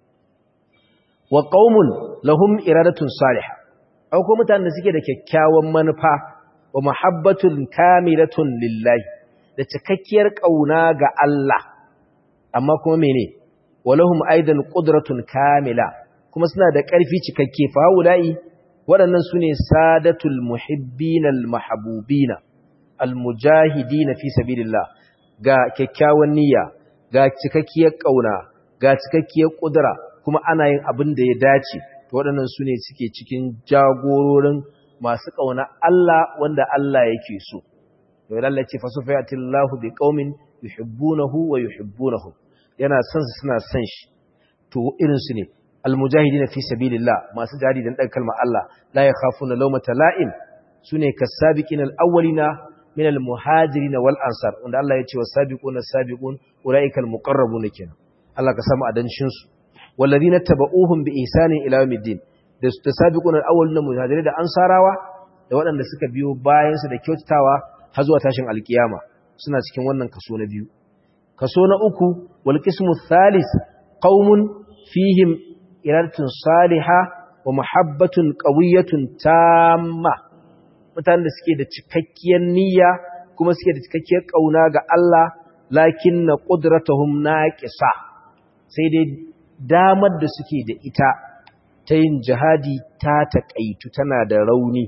wa qaumun lahum iradatun salihah akwai ko mutanen da suke da kyakkyawan manufa wa muhabbatun kamilatun lillahi da cikakkiyar kauna ga Allah amma kuma mene walahum aidan qudratun kamila kuma suna da ƙarfi cikakke fa haula'i waɗannan sune sadatul muhibbinal mahbubina almujahidina fi sabilillah ga kyakkyawan niyya ga cikakkiyar kauna ga cikakkiyar kudura kuma ana yin abin da ya dace to waɗannan su ne suke cikin jagororin masu kauna Allah wanda Allah yake so to Allah ce fasufayatillahu biqaumin yuhibbunahu wa yuhibbunahu yana son su suna son shi to irin su ne almujahidina fi sabilillah masu jihadi dan dan kalmar Allah la yakhafuna lawmata la'im sune kasabiqina alawwalina min almuhajirin wal ansar wanda Allah ya ce wasabiquna sabiqun ulaikal muqarrabun kenan Allah ka samu adancin su walladhina tabauhum bi ihsanin ila yawmiddin da tasabiquna alawwalina muhajirin da ansarawa da waɗanda suka biyo bayan su da kyautatawa har zuwa tashin alkiyama suna cikin wannan kaso na biyu kaso na uku wal qismu thalith qaumun fihim iradatun salihah wa muhabbatun qawiyyatun tamma mutanen da suke da cikakkiyar niyya kuma suke da cikakkiyar kauna ga Allah lakin na qudratuhum naqisa sai dai damar da suke da ita ta yin jihadi ta taƙaitu tana da rauni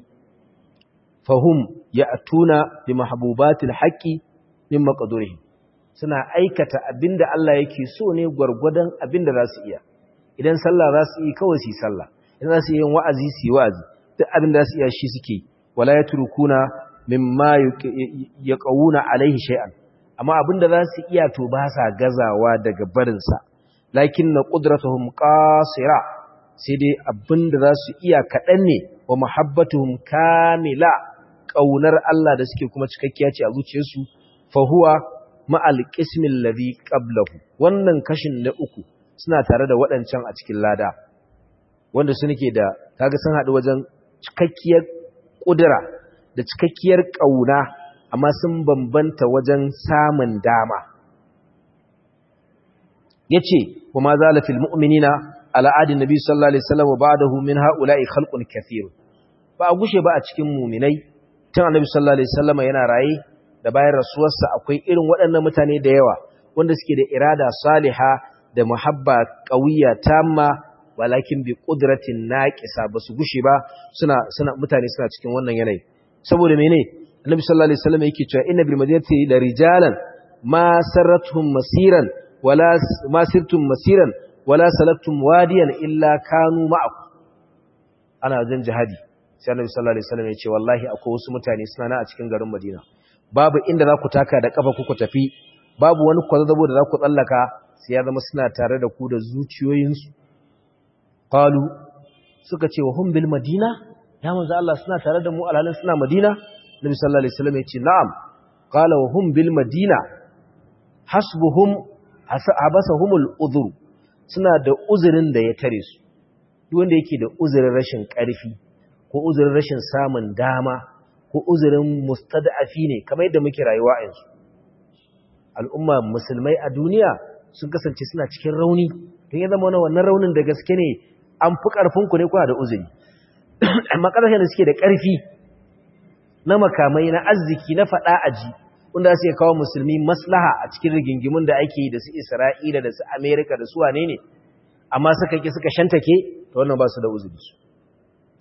fahum ya'tuna bi mahbubatil haqqi min maqdurihim suna aikata abinda Allah yake so ne gwargwadon abinda za su iya idan sallah za su yi kawai su yi sallah idan za su yi wa'azi su yi wa'azi duk abinda za su iya shi suke wala yatrukuna mimma yaqawuna alaihi shay'an amma abinda za su iya to ba sa gazawa daga barin sa lakinna qudratuhum qasira sai dai abinda za su iya kadan ne wa muhabbatuhum kamila kaunar Allah da suke kuma cikakkiya ce a zuciyarsu fa huwa ma'al qismil ladhi qablahu wannan kashin na uku suna tare da waɗancan a cikin lada wanda su nake da kaga sun haɗu wajen cikakkiyar ƙudura da cikakkiyar ƙauna amma sun bambanta wajen samun dama yace wa ma zala fil mu'minina ala adin nabi sallallahu alaihi wasallam wa ba'dahu min ha'ula'i khalqun kathir ba a gushe ba a cikin mu'minai tun annabi sallallahu alaihi wasallam yana raye da bayan rasuwarsa akwai irin waɗannan mutane da yawa wanda suke da irada saliha da muhabba qawiyya tamma walakin bi qudratin naqisa basu gushe ba suna suna mutane suna cikin wannan yanayi saboda mene annabi sallallahu alaihi wasallam yake cewa inna bil madinati la rijalan ma saratuhum masiran wala ma sirtum masiran wala salaktum wadiyan illa kanu ma'akum ana jin jihadi sai annabi sallallahu alaihi wasallam ya ce wallahi akwai wasu mutane suna na a cikin garin Madina babu inda za ku taka da kafa ku tafi babu wani kwazazzabo da za ku tsallaka sai ya zama suna tare da ku da zuciyoyinsu qalu suka ce wa hum bil madina ya manzo Allah suna tare da mu alhalin suna madina nabi sallallahu alaihi wasallam ya ce na'am qala wa hum bil madina hasbuhum habasahumul udhur suna da uzurin da ya tare su duk wanda yake da uzurin rashin ƙarfi ko uzurin rashin samun dama ko uzurin mustada'afi ne kamar yadda muke rayuwa a yanzu al'umma musulmai a duniya sun kasance suna cikin rauni don ya zama wannan raunin da gaske ne an fi ƙarfinku ne kuna da uzuri amma ƙasashen da suke da ƙarfi na makamai na arziki na faɗa aji wanda su kawo musulmi maslaha a cikin rigingimun da ake yi da su isra'ila da su amerika da su wane ne amma suka ƙi suka shantake ta wannan ba su da uzuri su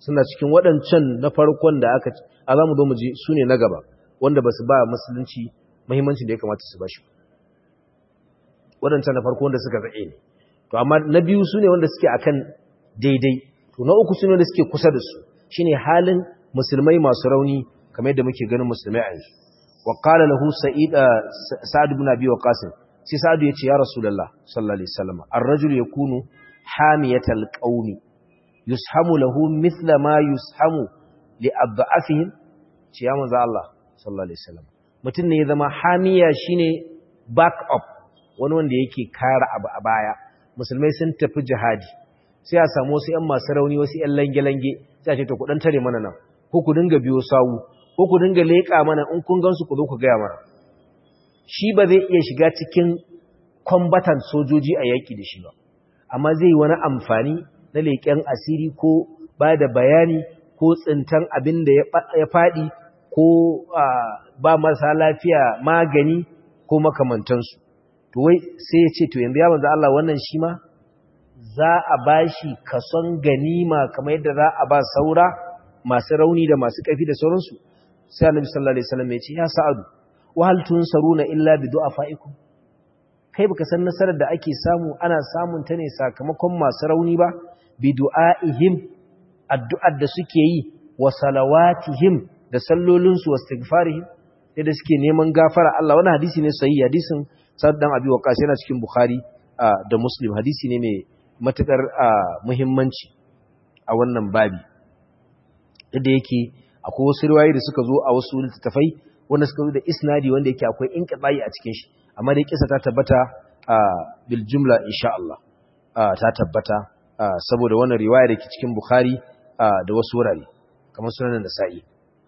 suna cikin waɗancan na farkon da aka a za mu zo mu ji su ne na gaba wanda ba su ba musulunci muhimmancin da ya kamata su ba shi waɗancan na farko wanda suka zaɓe ne to amma na biyu su ne wanda suke akan daidai to na uku su ne wanda suke kusa da su shine halin musulmai masu rauni kamar yadda muke ganin musulmai a yanzu wa qala lahu sa'id sa'ad ibn abi waqas sai sa'ad ya ce ya rasulullah sallallahu alaihi wasallam ar-rajulu yakunu hamiyatal qaumi yushamu lahu mithla ma yushamu li adhafihim ce ya manzo Allah sallallahu alaihi wasallam mutum ne ya zama hamiya shine back up wani wanda yake kare abu a baya musulmai sun tafi jihadi sai a samu wasu ƴan masu rauni wasu ƴan lange-lange sai a ce to ku dan tare mana nan ko ku dinga biyo sawu ko ku dinga leƙa mana in kun gansu ku zo ku gaya mana shi ba zai iya shiga cikin combatant sojoji a yaƙi da shi ba amma zai wani amfani na leƙen asiri ko ba da bayani ko tsintan abin da ya faɗi ko ba marasa lafiya magani ko makamantansu to wai sai ya ce to yanzu ya manzo Allah wannan shi ma za a bashi kason ganima kamar yadda za a ba saura masu rauni da masu ƙarfi da sauransu sai annabi sallallahu alaihi wasallam ya ce ya sa'adu wa hal tunsaruna illa bi du'afaikum kai baka san nasarar da ake samu ana samun ta ne sakamakon masu rauni ba bi du'aihim addu'ar da suke yi wa salawatihim da sallolinsu wa istighfarihim da suke neman gafara Allah wannan hadisi ne sahihi hadisin Sa'd dan Abi Waqqas yana cikin Bukhari da Muslim hadisi ne mai matukar muhimmanci a wannan babi da yake akwai wasu riwayoyi da suka zo a wasu littattafai wanda suka zo da isnadi wanda yake akwai inqibai a cikin shi amma dai kisa ta tabbata bil jumla insha Allah ta tabbata saboda wannan riwaya da ke cikin Bukhari da wasu wurare kamar sunan Nasa'i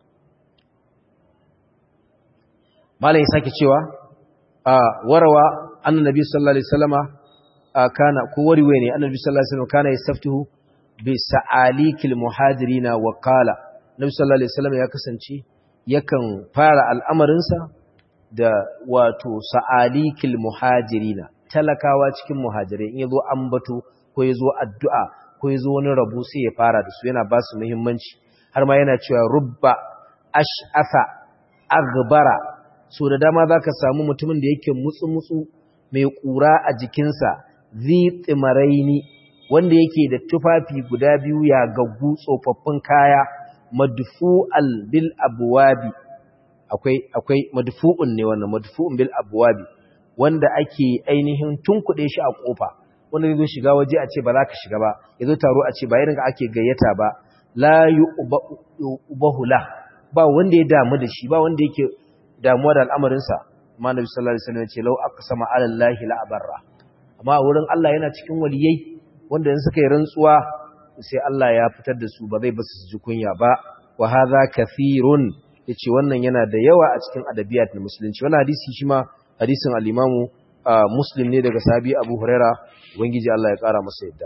malam ya sake cewa warawa annabi sallallahu alaihi wasallama kana ko wariwe ne annabi sallallahu alaihi wasallam kana yastaftihu bi sa'alikil muhajirina wa qala nabi sallallahu alaihi wasallam ya kasance yakan fara al'amarinsa da wato sa'alikil muhajirina talakawa cikin muhajirai in yazo ambato ko yazo addu'a ko yazo wani rabu sai ya fara da su yana ba su muhimmanci har ma yana cewa rubba ash'afa aghbara so da dama zaka samu mutumin da yake mutsu mutsu mai kura a jikinsa zi tsimaraini wanda yake da tufafi guda biyu ya gaggu tsofaffin kaya madfu'al bil abwabi akwai akwai madfu'un ne wannan madfu'un bil abwabi wanda ake ainihin tunkuɗe shi a kofa wanda zai zo shiga waje a ce ba za ka shiga ba yazo taro a ce ba irin ake gayyata ba la yubahu la ba wanda ya damu da shi ba wanda yake damuwa da al'amarin sa amma nabi sallallahu alaihi wasallam ya ce law aqsama ala allahi la abarra amma wurin Allah yana cikin waliyai wanda in suka yi rantsuwa sai Allah ya fitar da su ba zai basu su ji kunya ba wa hadha kathirun yace wannan yana da yawa a cikin adabiyat na musulunci wannan hadisi shi ma hadisin al-Imam Muslim ne daga sahabi Abu Huraira ubangiji Allah ya kara masa yadda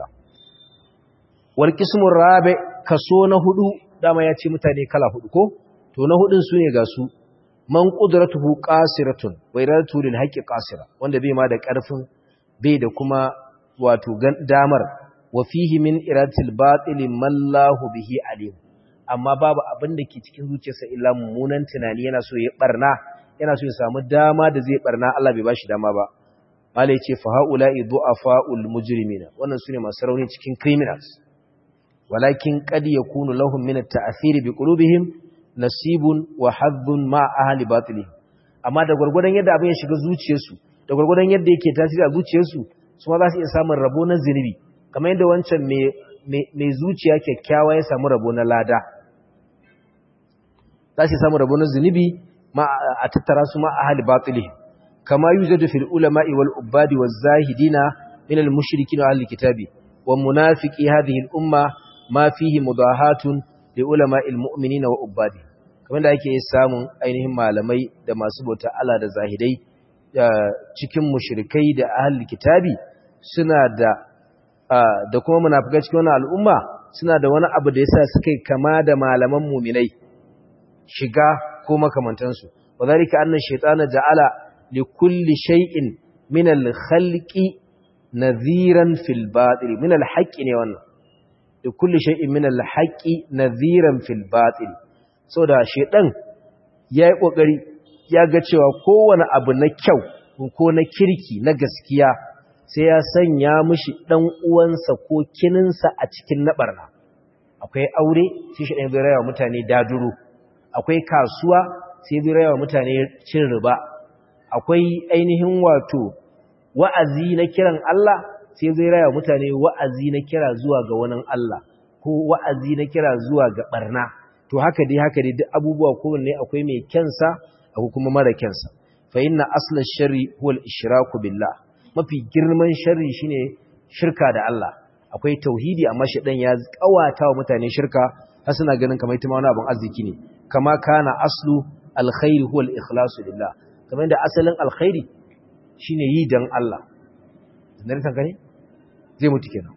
wal qismur rabi kaso na hudu dama ya ce mutane kala hudu ko to na hudun su ne ga su man qudratuhu qasiratun wa iradatu lil haqqi qasira wanda bai ma da karfin bai da kuma wato damar wa fihi min iradatil batil mallahu bihi alim amma babu abin da ke cikin zuciyarsa illa mummunan tunani yana so ya barna yana so ya samu dama da zai barna Allah bai bashi dama ba mala yace fa haula'i du'afaul mujrimina wannan sune masu rauni cikin criminals walakin qad yakunu lahum min at-ta'thir bi qulubihim nasibun wa hadhun ma ahli batilihim amma da gurgurdan yadda abin ya shiga zuciyarsu da gurgurdan yadda yake tasiri a zuciyarsu su ma za su iya samun rabo na zinubi kamar yadda wancan mai zuciya kyakkyawa ya samu rabo na lada za su samu rabo na zunubi a tattara su ma a hali batili kama yi zai fil ulama'i wal ubadi wa zahidina min al mushrikin wa ahli kitabi wa munafiki hadhihi al umma ma fihi mudahatun li ulama'il mu'minina wa ubadi kamar da ake samun ainihin malamai da masu bauta Allah da zahidai cikin mushrikai da ahli kitabi suna da da kuma munafikai cikin wannan al'umma suna da wani abu da yasa suka kama da malaman mu'minai shiga ko makamantansu wadhalika anna shaytana ja'ala li kulli shay'in min al-khalqi nadhiran fil batil min al-haqqi ne wannan da kulli shay'in min al-haqqi nadhiran fil batil saboda shedan yayi kokari ya ga cewa kowane abu na kyau ko na kirki na gaskiya sai ya sanya mishi dan uwansa ko kininsa a cikin nabarna akwai aure sai shi ɗan zai mutane daduro akwai kasuwa sai zai rayawa mutane cin riba akwai ainihin wato wa'azi na kiran Allah sai zai rayawa mutane wa'azi na kira zuwa ga wani Allah ko wa'azi na kira zuwa ga barna to haka dai haka dai duk abubuwa kowanne akwai mai kyansa akwai kuma mara kyansa fa inna asla sharri huwa al-ishraku billah mafi girman sharri shine shirka da Allah akwai tauhidi amma shedan ya kawata wa mutane shirka har suna ganin kamar ita ma wani abin arziki ne kama kana aslu alkhairi huwa al-ikhlasu lillah kamar yadda asalin alkhairi shine yi dan Allah dan san kane zai mutu kenan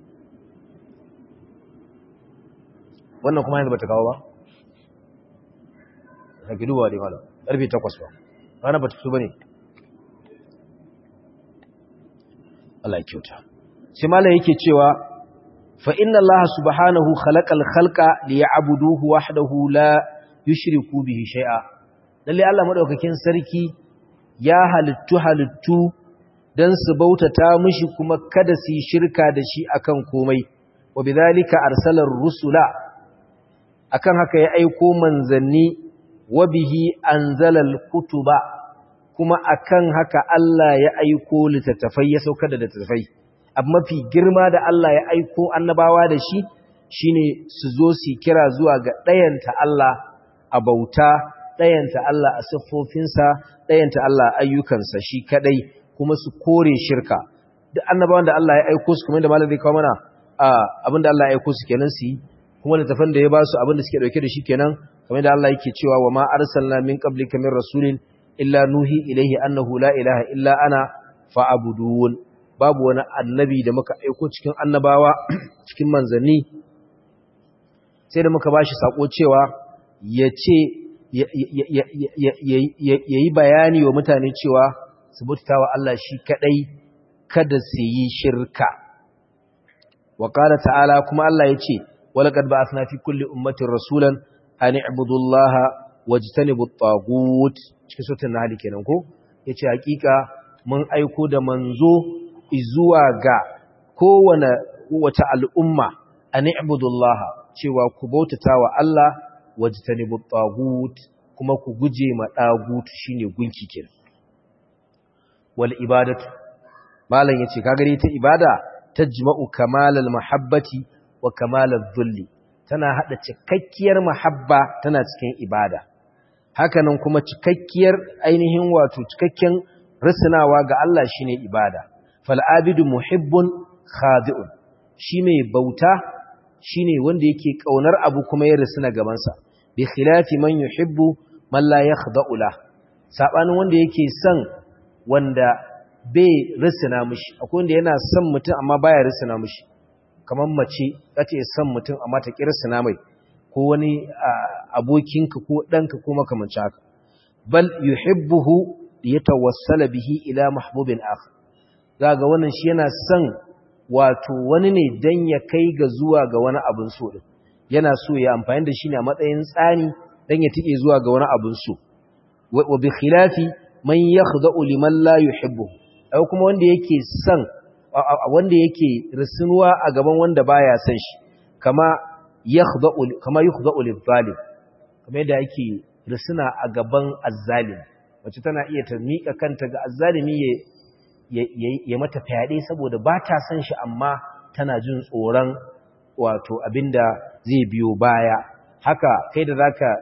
wannan kuma yanzu bata kawo ba kake dubawa dai malam karfe 8 ba rana bata fito bane Allah ya kyauta sai malam yake cewa fa inna Allah subhanahu khalaqal khalqa liya'buduhu wahdahu la yushriku bihi shay'a lalle Allah madaukakin sarki ya halittu halittu dan su bautata mishi kuma kada su yi shirka da shi akan komai wa bidhalika arsalar rusula akan haka ya aiko manzanni wa bihi anzalal kutuba kuma akan haka Allah ya aiko littattafai ya sauka da littattafai abu mafi girma da Allah ya aiko annabawa da shi shine su zo su kira zuwa ga ɗayanta Allah a bauta ɗayanta Allah a siffofinsa ɗayanta Allah a ayyukansa shi kadai kuma su kore shirka duk annabawan da Allah ya aiko su kamar da malam zai kawo mana abinda Allah ya aiko su kenan su yi kuma littafan da ya ba su abinda suke dauke da shi kenan kamar da Allah yake cewa wa ma arsalna min qablika min rasulin illa nuhi ilaihi annahu la ilaha illa ana fa'budun babu wani annabi da muka aiko cikin annabawa cikin manzanni sai da muka bashi sako cewa ya ce ya yi bayani wa mutane cewa su bauta wa Allah shi kadai kada su yi shirka wa qala ta'ala kuma Allah ya ce walaqad ba'athna fi kulli ummatin rasulan an i'budu Allah wajtanibu at-taghut cikin suratul nahl kenan ko yace hakika mun aiko da manzo zuwa ga kowane wata al'umma an i'budu Allah cewa ku bautata wa Allah wajtanibu at-taghut kuma ku guje ma dagut shine gunki kenan wal ibadatu malam yace kaga ita ibada tajma'u kamalal mahabbati wa kamalal dhulli tana hada cikakkiyar mahabba tana cikin ibada hakanan kuma cikakkiyar ainihin wato cikakken risnawa ga Allah shine ibada fal abidu muhibbun khadi'un shi mai bauta shine wanda yake kaunar abu kuma ya risna gaban sa bi khilafi man yuhibbu man la yakhda'u la sabanin wanda yake son wanda bai risina mishi akwai wanda yana son mutum amma baya risina mishi kamar mace kace son mutum amma ta ki risina mai ko wani abokinka ko danka ko makamancin haka bal yuhibbuhu yatawassala bihi ila mahbubin akhar zaga wannan shi yana son wato wani ne dan ya kai ga zuwa ga wani abin so din yana so ya amfani da shi ne a matsayin tsani dan ya tike zuwa ga wani abin so wa bi khilafi man yakhda'u liman la yuhibbuhu ai kuma wanda yake son wanda yake risunuwa a gaban wanda baya son shi kama yakhda'u kama yakhda'u lil-zalim kamar yadda yake risuna a gaban azzalim wacce tana iya ta mika kanta ga azzalimi ya ya mata fyaɗe saboda ba ta son shi amma tana jin tsoron wato abinda zai biyo baya haka kai da zaka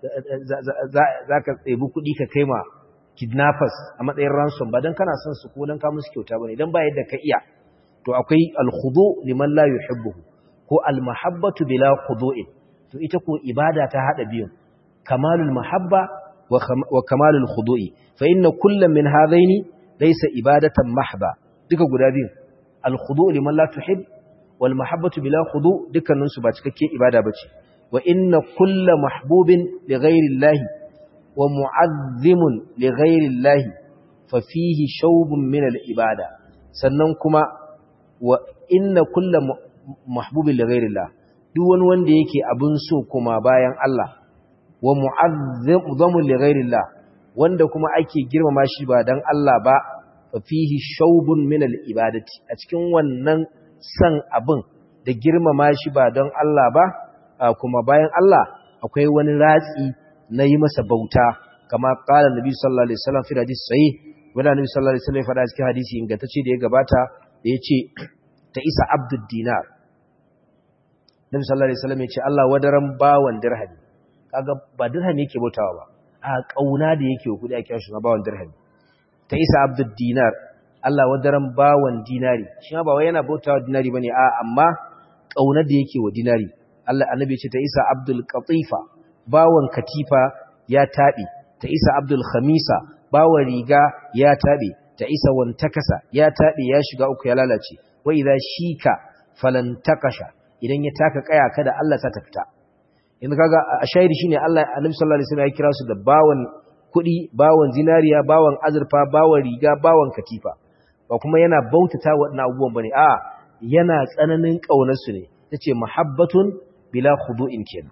zaka tsebi kuɗi ka kai ma kidnappers a matsayin ransom ba don kana son su ko don ka musu kyauta bane dan ba yadda ka iya to akwai al-khudu liman la yuhibbuhu ko al-mahabbatu bila khudu'in to ita ko ibada ta hada biyun kamalul mahabba wa kamalul khudu'i fa inna kullam min hadaini laysa ibadatan mahba duka guda biyun al-khudu' liman la tuhib wal mahabbatu bila khudu' dukkanin su ba cikakken ibada bace wa inna kulla mahbubin li ghairi llahi wa mu'azzimun li ghairi llahi fa fihi shawbun min al-ibada sannan kuma wa inna kullu mahbubin li ghairi llah duk wani wanda yake abin so kuma bayan Allah wa mu'azzamu li ghairillah wanda kuma ake girmama shi ba dan Allah ba fa fihi shawbun min al-ibadati a cikin wannan san abin da girmama shi ba don Allah ba kuma bayan Allah akwai wani ratsi na yi masa bauta kama qala nabi sallallahu alaihi wasallam fi hadisi sahih wala nabi sallallahu alaihi wasallam ya faɗa cikin hadisi ingantacce da ya gabata da yace ta isa abdud dinar nabi sallallahu alaihi wasallam ya ce Allah wadaran bawan dirhami kaga ba dirhami yake bautawa ba a kauna da yake kudi a kira shi na bawan dirhami ta isa abdud dinar Allah wadaran bawan dinari shi ma ba wai yana bautawa dinari bane a amma kauna da yake wa dinari Allah annabi ya ce ta isa abdul qatifa bawan katifa ya tabe ta isa abdul khamisa bawan riga ya tabe ta isa wantakasa ya tabe ya shiga uku ya lalace wa idza shika falantakasha idan ya taka kaya kada Allah ta tafita yanzu kaga a shahidi shine Allah Annabi sallallahu alaihi wasallam ya kira su da bawan kudi bawan zinariya bawan azurfa bawan riga bawan katifa ba kuma yana bautata waɗannan abubuwan bane a yana tsananin kaunar su ne tace muhabbatun bila khudu'in kenan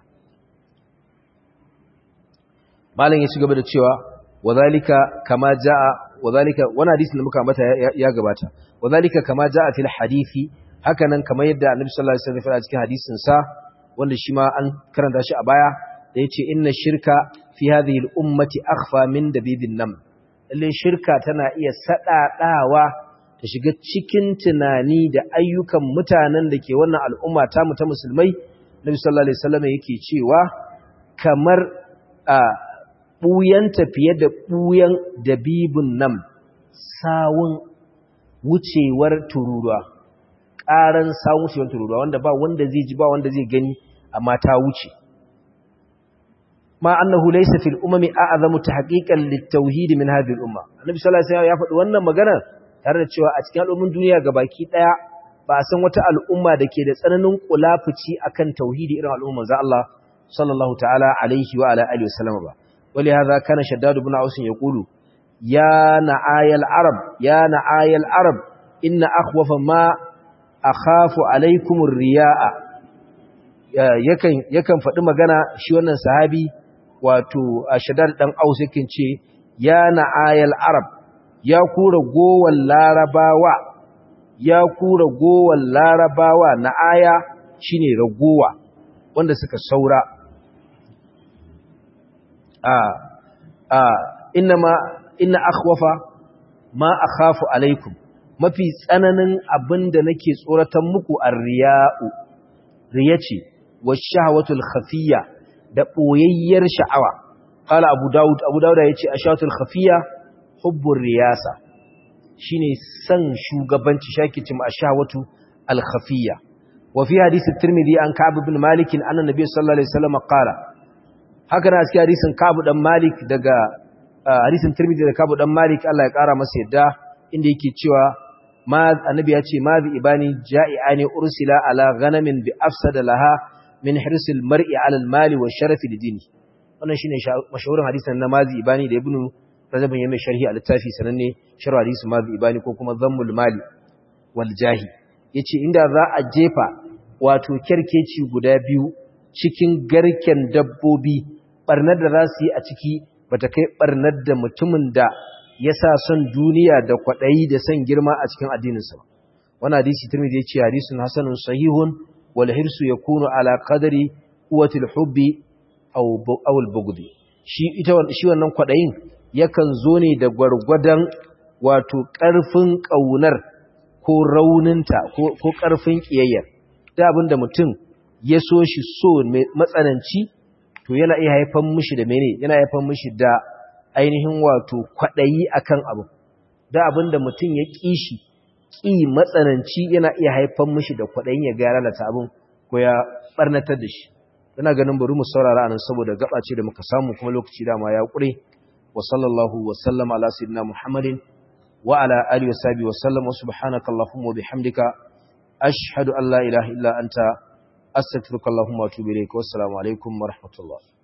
malam ya ci gaba da cewa wadhalika kama jaa wadhalika wannan hadisin da muka ambata ya gabata wadhalika kama jaa fil hadisi haka nan kamar yadda annabi sallallahu alaihi wasallam ya cikin hadisin sa wanda shi ma an karanta shi a baya da yace inna shirka fi hadhihi al-ummati akhfa min dabibin nam lalle shirka tana iya sadadawa ta shiga cikin tunani da ayyukan mutanen da ke wannan al'umma ta mu ta musulmai nabi sallallahu alaihi wasallam yake cewa kamar a buyan tafiye da buyan dabibun nam sawun wucewar tururuwa ƙaran samun shi tururuwa wanda ba wanda zai ji ba wanda zai gani amma ta wuce ma annahu laysa fil umami a'zamu tahqiqan lit-tauhid min hadhihi al-umma annabi sallallahu alaihi wasallam ya faɗi wannan magana tare da cewa a cikin al'ummin duniya gabaki daya ba a san wata al'umma da ke da tsananin kulafuci akan tauhidi irin al'umman za Allah sallallahu ta'ala alaihi wa ala alihi wasallam ba wali hadha kana shaddad ibn aus yaqulu ya na'ayal arab ya na'ayal arab inna akhwafa ma akhafu alaikumur riya'a yakan yakan faɗi magana shi wannan sahabi wato Shaddad dan Aus yakin ce ya na'ayal arab ya kura gowan larabawa ya kura gowan larabawa na'aya shine ragowa wanda suka saura a a inma inna akhwafa ma akhafu alaikum mafi tsananin abin da nake tsoratan muku a riya'u riya ce wa shahawatul khafiyya da ɓoyayyar sha'awa ƙala abu dawud abu dawud ya ce a shahawatul khafiyya hubbun riyasa shi ne son shugabanci shakicin a shahawatu al-khafiyya wa fi hadisi tirmidhi an ka'ab ibn malik anna nabiy sallallahu alaihi wasallam qala haka na cikin hadisin ka'ab dan malik daga hadisin tirmidhi da ka'ab dan malik Allah ya kara masa yadda inda yake cewa ma annabi ya ce ma bi ibani ja'iani ursila ala ghanamin bi afsada laha min hirsil mar'i ala al-mali wa sharafi lidini wannan shine mashahurin hadisin na mazi ibani da ibnu rajabin ya mai sharhi a littafi sananne sharh hadisi mazi ibani ko kuma zammul mali wal jahi yace inda za a jefa wato kerkeci guda biyu cikin garken dabbobi barnar da za su yi a ciki bata kai barnar da mutumin da ya sa son duniya da kwaɗayi da son girma a cikin addininsa wani hadisi turmidi ya ce hadisun hasanun sahihun wal hirsu ya kunu ala qadari quwwatil hubbi aw al bughdi shi ita shi wannan kwaɗayin yakan zo ne da gwargwadon wato ƙarfin ƙaunar ko rauninta ko ƙarfin ƙiyayyar da abinda mutum ya so shi so matsananci to yana iya haifan mishi da mene yana haifan mishi da ainihin wato kwaɗayi akan abu da abin da mutum ya ƙi shi ƙi matsananci yana iya haifan mishi da kwaɗayin ya ga lalata abin ko ya ɓarnatar da shi yana ganin bari mu saurara anan saboda gaba ce da muka samu kuma lokaci dama ya ƙure wa sallallahu wa sallama ala sayyidina muhammadin wa ala alihi wa sahbihi wa sallam wa subhanaka allahumma wa bihamdika ashhadu an la ilaha illa anta astaghfiruka allahumma wa atubu ilayk wa assalamu alaikum wa rahmatullah